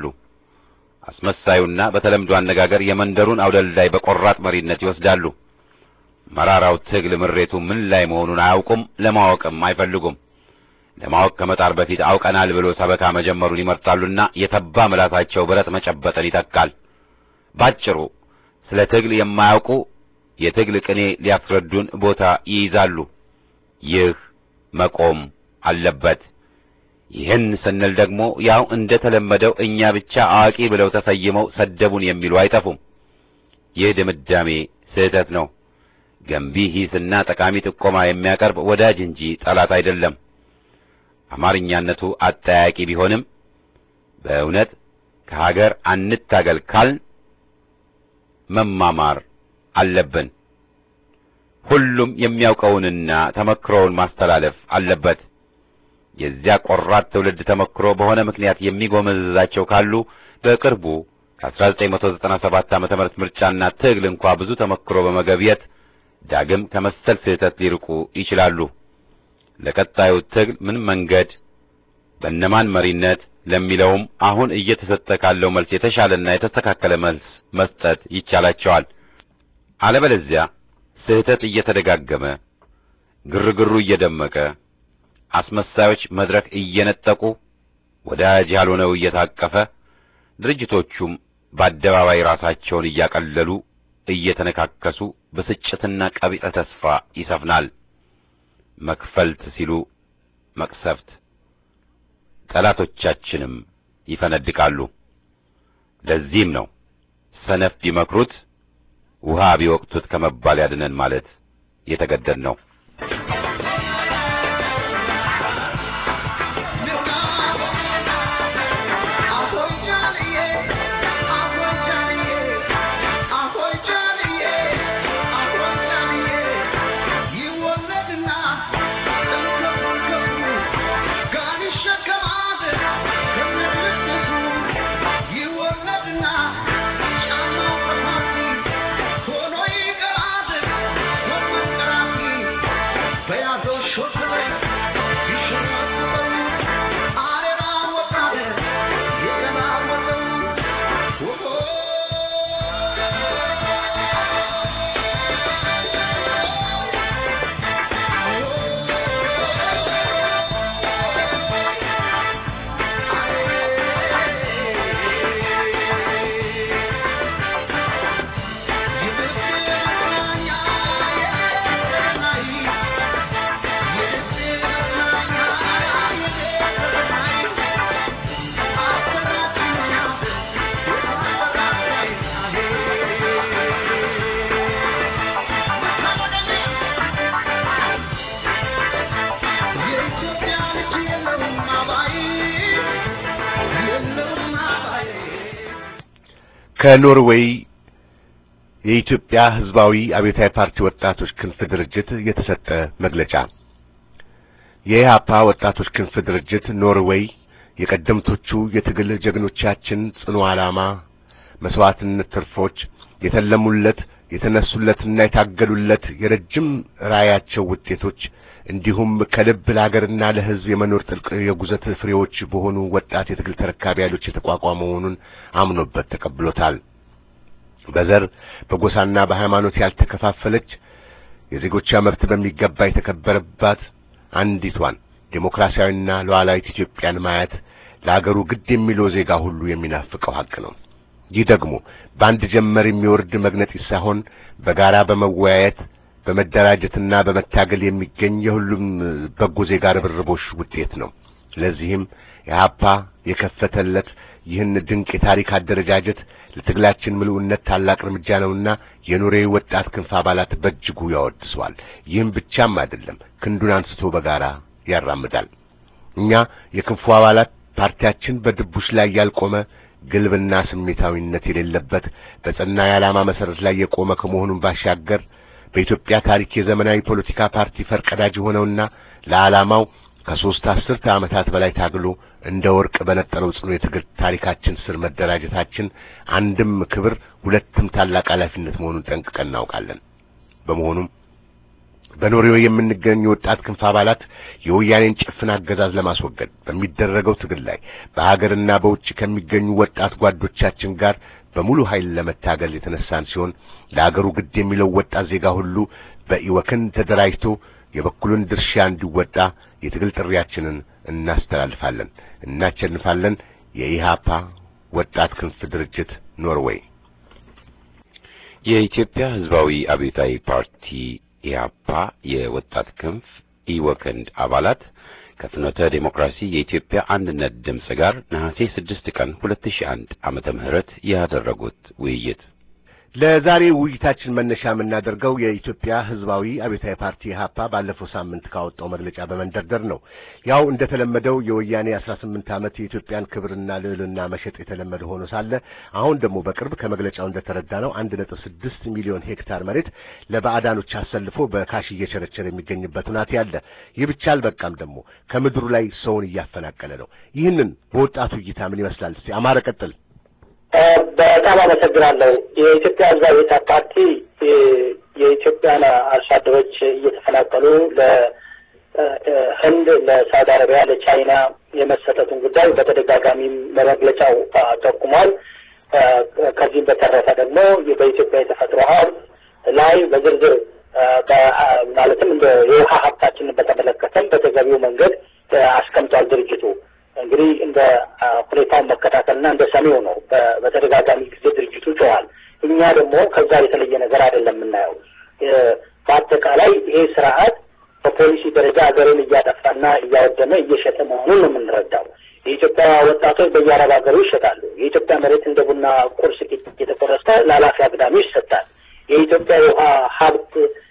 አስመሳዩና በተለምዶ አነጋገር የመንደሩን አውደልዳይ በቆራጥ መሪነት ይወስዳሉ። መራራው ትግል ምሬቱ ምን ላይ መሆኑን አያውቁም፣ ለማወቅም አይፈልጉም። ለማወቅ ከመጣር በፊት አውቀናል ብሎ ሰበካ መጀመሩን ይመርጣሉና የተባ ምላሳቸው ብረት መጨበጥን ይተካል። ባጭሩ ስለ ትግል የማያውቁ የትግል ቅኔ ሊያስረዱን ቦታ ይይዛሉ። ይህ መቆም አለበት። ይህን ስንል ደግሞ ያው እንደ ተለመደው እኛ ብቻ አዋቂ ብለው ተሰይመው ሰደቡን የሚሉ አይጠፉም። ይህ ድምዳሜ ስህተት ነው። ገንቢ ሂስና ጠቃሚ ጥቆማ የሚያቀርብ ወዳጅ እንጂ ጠላት አይደለም። አማርኛነቱ አጠያቂ ቢሆንም በእውነት ከሀገር አንታገል ካልን መማማር አለብን። ሁሉም የሚያውቀውንና ተመክሮውን ማስተላለፍ አለበት። የዚያ ቆራጥ ትውልድ ተመክሮ በሆነ ምክንያት የሚጎመዝዛቸው ካሉ በቅርቡ ከ1997 ዓመተ ምህረት ምርጫና ትግል እንኳ ብዙ ተመክሮ በመገብየት ዳግም ከመሰል ስህተት ሊርቁ ይችላሉ። ለቀጣዩ ትግል ምን መንገድ በእነማን መሪነት ለሚለውም አሁን እየተሰጠ ካለው መልስ የተሻለና የተስተካከለ መልስ መስጠት ይቻላቸዋል። አለበለዚያ ስህተት እየተደጋገመ ግርግሩ እየደመቀ አስመሳዮች መድረክ እየነጠቁ ወዳጅ ያልሆነው እየታቀፈ ድርጅቶቹም በአደባባይ ራሳቸውን እያቀለሉ እየተነካከሱ ብስጭትና ቀቢጸ ተስፋ ይሰፍናል። መክፈልት ሲሉ መቅሰፍት፣ ጠላቶቻችንም ይፈነድቃሉ። ለዚህም ነው ሰነፍ ቢመክሩት ውሃ ቢወቅቱት ከመባል ያድነን ማለት የተገደድ ነው። ከኖርዌይ የኢትዮጵያ ሕዝባዊ አብዮታዊ ፓርቲ ወጣቶች ክንፍ ድርጅት የተሰጠ መግለጫ። የኢህአፓ ወጣቶች ክንፍ ድርጅት ኖርዌይ የቀደምቶቹ የትግል ጀግኖቻችን ጽኑ ዓላማ፣ መስዋዕትነት ትርፎች የተለሙለት የተነሱለትና የታገሉለት የረጅም ራዕያቸው ውጤቶች እንዲሁም ከልብ ለሀገርና ለሕዝብ የመኖር ጥልቅ የጉዘት ፍሬዎች በሆኑ ወጣት የትግል ተረካቢ ኃይሎች የተቋቋመ መሆኑን አምኖበት ተቀብሎታል። በዘር በጎሳና በሃይማኖት ያልተከፋፈለች የዜጎቿ መብት በሚገባ የተከበረባት አንዲቷን ዴሞክራሲያዊና ሉዓላዊት ኢትዮጵያን ማየት ለአገሩ ግድ የሚለው ዜጋ ሁሉ የሚናፍቀው ሀቅ ነው። ይህ ደግሞ በአንድ ጀመር የሚወርድ መግነጢስ ሳይሆን በጋራ በመወያየት በመደራጀትና በመታገል የሚገኝ የሁሉም በጎ ዜጋ ርብርቦሽ ውጤት ነው። ለዚህም የሀፓ የከፈተለት ይህን ድንቅ የታሪክ አደረጃጀት ለትግላችን ምልኡነት ታላቅ እርምጃ ነውና የኖሬ ወጣት ክንፍ አባላት በእጅጉ ያወድሰዋል። ይህም ብቻም አይደለም፣ ክንዱን አንስቶ በጋራ ያራምዳል። እኛ የክንፉ አባላት ፓርቲያችን በድቡሽ ላይ ያልቆመ ግልብና ስሜታዊነት የሌለበት በጸና የዓላማ መሰረት ላይ የቆመ ከመሆኑን ባሻገር በኢትዮጵያ ታሪክ የዘመናዊ ፖለቲካ ፓርቲ ፈርቀዳጅ የሆነውና ለዓላማው ከሦስት አስርተ ዓመታት በላይ ታግሎ እንደ ወርቅ በነጠረው ጽኑ የትግል ታሪካችን ስር መደራጀታችን አንድም ክብር ሁለትም ታላቅ ኃላፊነት መሆኑን ጠንቅቀን እናውቃለን። በመሆኑም በኖርዌይ የምንገኝ የወጣት ክንፍ አባላት የወያኔን ጭፍን አገዛዝ ለማስወገድ በሚደረገው ትግል ላይ በሀገርና በውጭ ከሚገኙ ወጣት ጓዶቻችን ጋር በሙሉ ኃይል ለመታገል የተነሳን ሲሆን ለአገሩ ግድ የሚለው ወጣት ዜጋ ሁሉ በኢወክን ተደራጅቶ የበኩሉን ድርሻ እንዲወጣ የትግል ጥሪያችንን እናስተላልፋለን። እናቸንፋለን። የኢሃፓ ወጣት ክንፍ ድርጅት ኖርዌይ። የኢትዮጵያ ሕዝባዊ አብዮታዊ ፓርቲ ኢህአፓ የወጣት ክንፍ ኢወክንድ አባላት ከፍኖተ ዴሞክራሲ የኢትዮጵያ አንድነት ድምፅ ጋር ነሐሴ 6 ቀን 2001 ዓመተ ምህረት ያደረጉት ውይይት ለዛሬ ውይይታችን መነሻ የምናደርገው የኢትዮጵያ ሕዝባዊ አብዮታዊ ፓርቲ ኢህአፓ ባለፈው ሳምንት ካወጣው መግለጫ በመንደርደር ነው። ያው እንደተለመደው የወያኔ 18 ዓመት የኢትዮጵያን ክብርና ልዕልና መሸጥ የተለመደ ሆኖ ሳለ አሁን ደግሞ በቅርብ ከመግለጫው እንደተረዳ ነው 1.6 ሚሊዮን ሄክታር መሬት ለባዕዳኖች አሰልፎ በካሽ እየቸረቸረ የሚገኝበት ሁናቴ ያለ። ይህ ብቻ አልበቃም፣ ደግሞ ከምድሩ ላይ ሰውን እያፈናቀለ ነው። ይህንን በወጣቱ እይታ ምን ይመስላል? እስቲ አማረ ቀጥል። በጣም አመሰግናለሁ። የኢትዮጵያ ህዝባዊ አብዮታዊ ፓርቲ የኢትዮጵያን አርሶ አደሮች እየተፈናቀሉ ለህንድ፣ ለሳውዲ አረቢያ፣ ለቻይና የመሰጠቱን ጉዳይ በተደጋጋሚም በመግለጫው ጠቁሟል። ከዚህም በተረፈ ደግሞ በኢትዮጵያ የተፈጥሮ ሀብት ላይ በዝርዝር ማለትም እንደ የውሃ ሀብታችንን በተመለከተም በተገቢው መንገድ አስቀምጧል ድርጅቱ። እንግዲህ እንደ ሁኔታውን መከታተልና እንደ ሰሚው ነው። በተደጋጋሚ ጊዜ ድርጅቱ ጮኋል። እኛ ደግሞ ከዛ የተለየ ነገር አይደለም የምናየው። በአጠቃላይ ይሄ ስርዓት በፖሊሲ ደረጃ ሀገርን እያጠፋና እያወደመ እየሸጠ መሆኑን ነው የምንረዳው። የኢትዮጵያ ወጣቶች በየአረብ ሀገሩ ይሸጣሉ። የኢትዮጵያ መሬት እንደ ቡና ቁርስ እየተቆረሰ ለኃላፊ አግዳሚ ይሰጣል። የኢትዮጵያ የውሃ ሀብት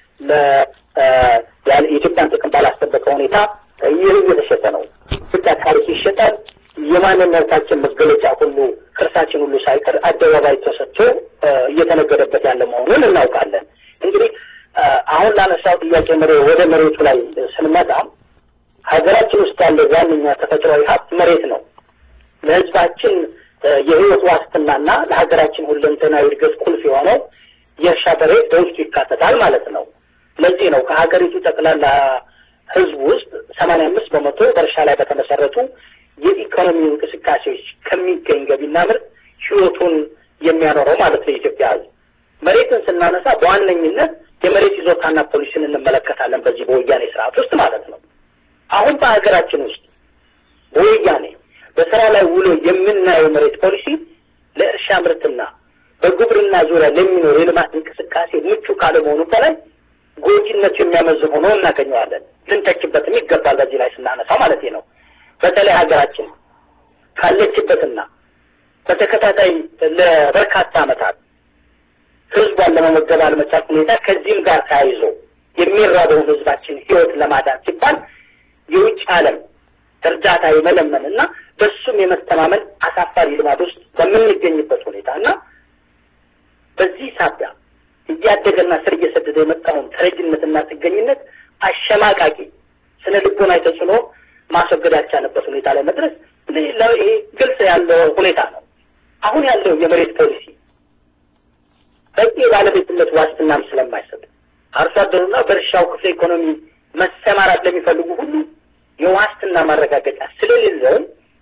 የኢትዮጵያን ጥቅም ባላስጠበቀ ሁኔታ ይህ እየተሸጠ ነው። ኢትዮጵያ ታሪክ ይሸጣል። የማንነታችን መገለጫ ሁሉ ቅርሳችን ሁሉ ሳይቀር አደባባይ ተሰጥቶ እየተነገደበት ያለ መሆኑን እናውቃለን። እንግዲህ አሁን ላነሳው ጥያቄ መሬ ወደ መሬቱ ላይ ስንመጣ ሀገራችን ውስጥ ያለ ዋነኛ ተፈጥሯዊ ሀብት መሬት ነው። ለሕዝባችን የህይወት ዋስትናና ለሀገራችን ሁለንተናዊ እድገት ቁልፍ የሆነው የእርሻ መሬት በውስጡ ይካተታል ማለት ነው። ለዚህ ነው ከሀገሪቱ ጠቅላላ ህዝብ ውስጥ ሰማንያ አምስት በመቶ በእርሻ ላይ በተመሰረቱ የኢኮኖሚ እንቅስቃሴዎች ከሚገኝ ገቢና ምርት ህይወቱን የሚያኖረው ማለት ነው የኢትዮጵያ ህዝብ። መሬትን ስናነሳ በዋነኝነት የመሬት ይዞታና ፖሊሲን እንመለከታለን በዚህ በወያኔ ስርዓት ውስጥ ማለት ነው። አሁን በሀገራችን ውስጥ በወያኔ በስራ ላይ ውሎ የምናየው መሬት ፖሊሲ ለእርሻ ምርትና በግብርና ዙሪያ ለሚኖር የልማት እንቅስቃሴ ምቹ ካለመሆኑ በላይ ጎጂነቱ የሚያመዝን ሆኖ እናገኘዋለን። ልንተችበትም ይገባል። በዚህ ላይ ስናነሳ ማለት ነው። በተለይ ሀገራችን ካለችበትና በተከታታይ ለበርካታ ዓመታት ህዝቧን ለመመገብ አለመቻል ሁኔታ ከዚህም ጋር ተያይዞ የሚራበውን ህዝባችን ህይወት ለማዳን ሲባል የውጭ ዓለም እርዳታ የመለመን እና በሱም የመተማመን አሳፋሪ ልማድ ውስጥ በምንገኝበት ሁኔታ እና በዚህ ሳቢያ እያደገና ስር እየሰደደ የመጣውን ተረጅነትና ጥገኝነት አሸማቃቂ ስነ ልቦናዊ ተጽዕኖ ማስወገድ ያልቻለበት ሁኔታ ላይ መድረስ ይሄ ግልጽ ያለው ሁኔታ ነው። አሁን ያለው የመሬት ፖሊሲ በቂ የባለቤትነት ዋስትናም ስለማይሰጥ አርሶ አደሩና በእርሻው ክፍለ ኢኮኖሚ መሰማራት ለሚፈልጉ ሁሉ የዋስትና ማረጋገጫ ስለሌለው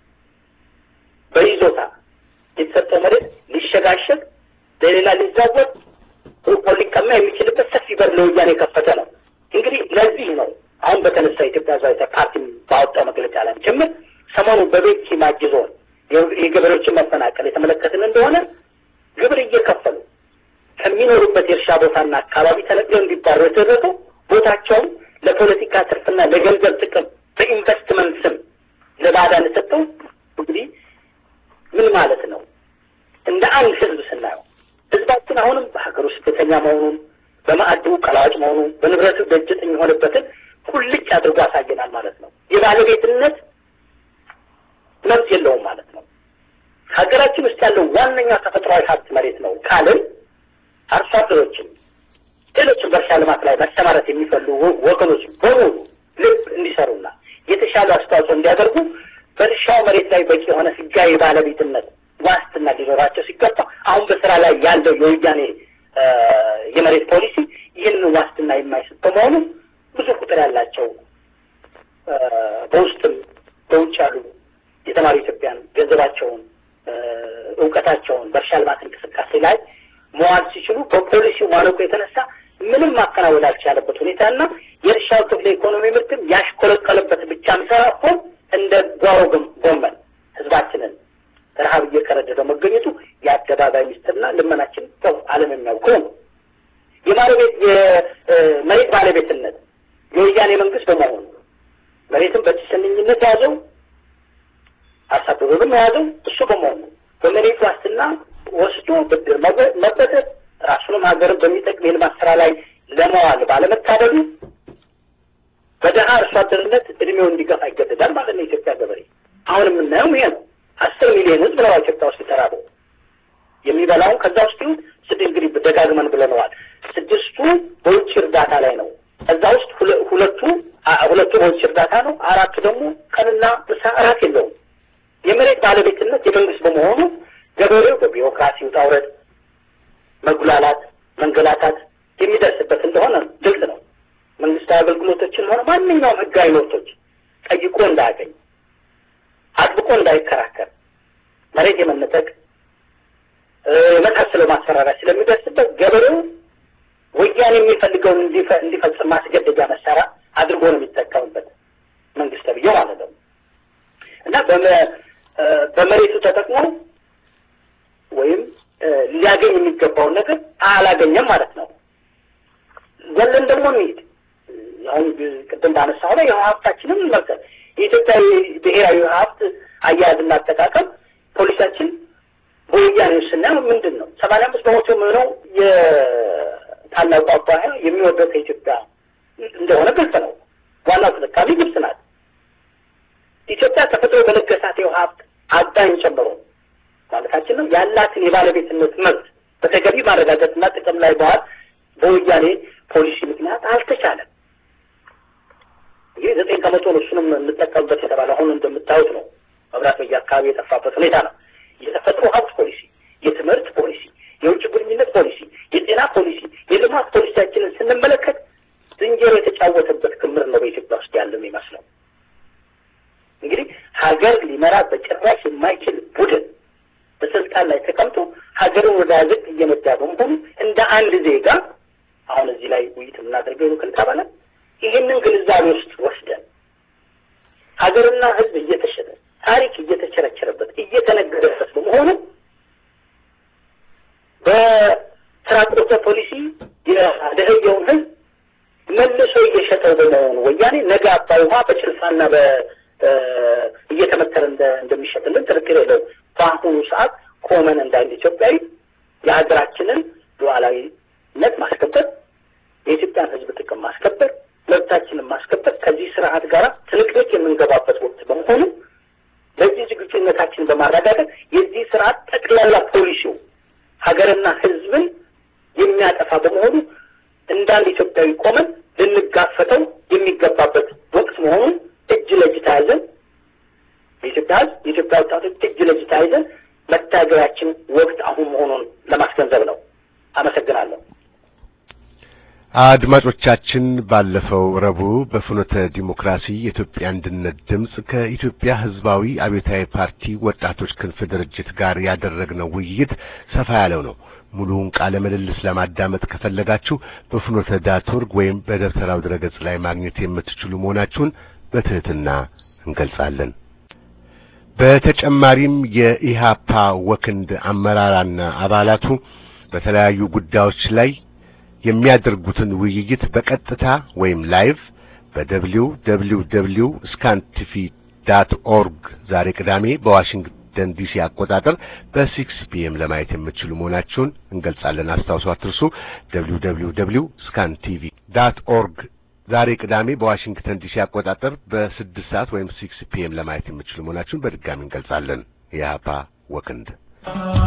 በይዞታ የተሰጠው መሬት ሊሸጋሸግ ለሌላ ሊዛወር ሩቆ ሊቀማ የሚችልበት ሰፊ በር ለወያኔ የከፈተ ነው። እንግዲህ ለዚህ ነው አሁን በተነሳ የኢትዮጵያ ሕዝባዊ ፓርቲ ባወጣው መግለጫ ላይ ጭምር ሰሞኑን በቤት ሲማጅ ዞን የገበሬዎችን መፈናቀል የተመለከትን እንደሆነ ግብር እየከፈሉ ከሚኖሩበት የእርሻ ቦታና አካባቢ ተነቅለው እንዲባሩ የተደረገው ቦታቸውን ለፖለቲካ ትርፍና ለገንዘብ ጥቅም በኢንቨስትመንት ስም ለባዕዳን ሰጠው። እንግዲህ ምን ማለት ነው? እንደ አንድ ህዝብ ስናየው ህዝባችን አሁንም በሀገሩ ስደተኛ መሆኑን በማዕዱ ቀላዋጭ መሆኑን በንብረቱ ደጅጠኝ የሆነበትን ቁልጭ አድርጎ ያሳየናል ማለት ነው። የባለቤትነት መብት የለውም ማለት ነው። ሀገራችን ውስጥ ያለው ዋነኛ ተፈጥሯዊ ሀብት መሬት ነው ካልን አርሶ አደሮችም ሌሎችም በእርሻ ልማት ላይ መሰማራት የሚፈልጉ ወገኖች በሙሉ ልብ እንዲሰሩና የተሻለ አስተዋጽኦ እንዲያደርጉ በእርሻው መሬት ላይ በቂ የሆነ ህጋዊ ባለቤትነት ዋስትና ሊኖራቸው ሲገባ አሁን በስራ ላይ ያለው የወያኔ የመሬት ፖሊሲ ይህንን ዋስትና የማይሰጥ በመሆኑ ብዙ ቁጥር ያላቸው በውስጥም በውጭ ያሉ የተማሪ ኢትዮጵያን ገንዘባቸውን፣ እውቀታቸውን በእርሻ ልማት እንቅስቃሴ ላይ መዋል ሲችሉ በፖሊሲው ማነቆ የተነሳ ምንም ማከናወን ያልቻለበት ሁኔታና የእርሻው ክፍለ ኢኮኖሚ ምርትም ያሽቆለቀለበት ብቻም ሳይሆን እንደ ጓሮ ጎመን ህዝባችንን ረሀብ እየከረደደው መገኘቱ የአደባባይ ሚስጥርና ልመናችን ሰው ዓለም የሚያውቀው ነው። የባለቤት የመሬት ባለቤትነት የወያኔ መንግስት በመሆኑ መሬትን በጭሰኝነት የያዘው አርሶ አደሩንም የያዘው እሱ በመሆኑ በመሬት ዋስትና ወስዶ ብድር መበደር ራሱንም ሀገርን በሚጠቅም የልማት ስራ ላይ ለመዋል ባለመታደሉ በደሃ አርሶ አደርነት እድሜው እንዲገፋ ይገደዳል ማለት ነው። የኢትዮጵያ ገበሬ አሁን የምናየው ይሄ ነው። አስር ሚሊዮን ህዝብ ነው ኢትዮጵያ ውስጥ የተራበው። የሚበላውን ከዛ ውስጥ ይሁን ስድ እንግዲህ ደጋግመን ብለነዋል። ስድስቱ በውጭ እርዳታ ላይ ነው። ከዛ ውስጥ ሁለቱ ሁለቱ በውጭ እርዳታ ነው። አራቱ ደግሞ ቀንና ምሳ እራት የለውም። የመሬት ባለቤትነት የመንግስት በመሆኑ ገበሬው በቢሮክራሲ ውጣ ውረድ፣ መጉላላት፣ መንገላታት የሚደርስበት እንደሆነ ግልጽ ነው። መንግስታዊ አገልግሎቶችን ሆነ ማንኛውም ህጋዊ መብቶች ጠይቆ እንዳያገኝ፣ አጥብቆ እንዳይከራከር፣ መሬት የመነጠቅ የመሳሰለው ማስፈራሪያ ስለሚደርስበት ገበሬው ወያኔ የሚፈልገውን እንዲፈጽም ማስገደጃ መሳሪያ አድርጎ ነው የሚጠቀምበት መንግስት ተብዬው ማለት ነው እና በመሬቱ ተጠቅሞ ወይም ሊያገኝ የሚገባውን ነገር አላገኘም ማለት ነው። ዘለን ደግሞ እንሂድ። አሁን ቅድም ባነሳው ላይ የውሃ ሀብታችንን እንመልከት። የኢትዮጵያ ብሔራዊ ሀብት አያያዝና አጠቃቀም ፖሊሳችን በወያኔ ስናየው ምንድን ነው? ሰማንያ አምስት በመቶ የሚሆነው የታላቁ አባይ የሚወርደው ከኢትዮጵያ እንደሆነ ግልጽ ነው። ዋናው ተጠቃሚ ግብጽ ናት። ኢትዮጵያ ተፈጥሮ በለገሳት የውሃ ሀብት አባይን ጨምሮ ማለታችን ነው ያላትን የባለቤትነት መብት በተገቢ ማረጋገጥና ጥቅም ላይ በዋል በወያኔ ፖሊሲ ምክንያት አልተቻለም። ይህ ዘጠኝ ከመቶ ነው እሱንም እንጠቀምበት የተባለ አሁን እንደምታዩት ነው። መብራት በየአካባቢ የጠፋበት ሁኔታ ነው። የተፈጥሮ ሀብት ፖሊሲ፣ የትምህርት ፖሊሲ፣ የውጭ ግንኙነት ፖሊሲ፣ የጤና ፖሊሲ፣ የልማት ፖሊሲያችንን ስንመለከት ዝንጀሮ የተጫወተበት ክምር ነው በኢትዮጵያ ውስጥ ያለው የሚመስለው። እንግዲህ ሀገር ሊመራ በጭራሽ የማይችል ቡድን በስልጣን ላይ ተቀምጦ ሀገርን ወደ ዝቅ እየነዳ በመሆኑ እንደ አንድ ዜጋ አሁን እዚህ ላይ ውይይት የምናደርገው ነው ክንታባለ ይህንን ግንዛቤ ውስጥ ወስደን ሀገርና ሕዝብ እየተሸጠ ታሪክ እየተቸረቸረበት እየተነገረበት በመሆኑ በተራቆተ ፖሊሲ የደህየውን ሕዝብ መልሶ እየሸጠው በመሆኑ ወያኔ ነገ አባይ ውሃ በጭልፋና በ እየተመተረ እንደሚሸጥልን ጥርጥር የለው። በአሁኑ ሰዓት ቆመን እንደ አንድ ኢትዮጵያዊ የሀገራችንን ሉዓላዊነት ማስከበር፣ የኢትዮጵያን ሕዝብ ጥቅም ማስከበር፣ መብታችንን ማስከበር ከዚህ ስርዓት ጋር ትንቅንቅ የምንገባበት ወቅት በመሆኑ ለዚህ ዝግጁነታችንን በማረጋገጥ የዚህ ስርዓት ጠቅላላ ፖሊሲው ሀገርና ሕዝብን የሚያጠፋ በመሆኑ እንዳንድ ኢትዮጵያዊ ቆመን ልንጋፈጠው የሚገባበት ወቅት መሆኑን እጅ ለእጅ ተያይዘን የኢትዮጵያ ህዝብ የኢትዮጵያ ወጣቶች እጅ ለእጅ ተያይዘን መታገያችን ወቅት አሁን መሆኑን ለማስገንዘብ ነው። አመሰግናለሁ። አድማጮቻችን ባለፈው ረቡዕ በፍኖተ ዲሞክራሲ የኢትዮጵያ አንድነት ድምፅ ከኢትዮጵያ ህዝባዊ አብዮታዊ ፓርቲ ወጣቶች ክንፍ ድርጅት ጋር ያደረግነው ውይይት ሰፋ ያለው ነው። ሙሉውን ቃለ ምልልስ ለማዳመጥ ከፈለጋችሁ በፍኖተ ዳት ኦርግ ወይም በደብተራው ድረገጽ ላይ ማግኘት የምትችሉ መሆናችሁን በትህትና እንገልጻለን። በተጨማሪም የኢሃፓ ወክንድ አመራራና አባላቱ በተለያዩ ጉዳዮች ላይ የሚያደርጉትን ውይይት በቀጥታ ወይም ላይቭ በደብሊው ደብሊው ደብሊው ስካን ቲቪ ዳት ኦርግ ዛሬ ቅዳሜ በዋሽንግተን ዲሲ አቆጣጠር በሲክስ ፒኤም ለማየት የምትችሉ መሆናችሁን እንገልጻለን። አስታውሱ፣ አትርሱ። ደብሊው ደብሊው ደብሊው ስካን ቲቪ ዳት ኦርግ ዛሬ ቅዳሜ በዋሽንግተን ዲሲ አቆጣጠር በስድስት ሰዓት ወይም ሲክስ ፒኤም ለማየት የምትችሉ መሆናችሁን በድጋሚ እንገልጻለን። የኢሃፓ ወክንድ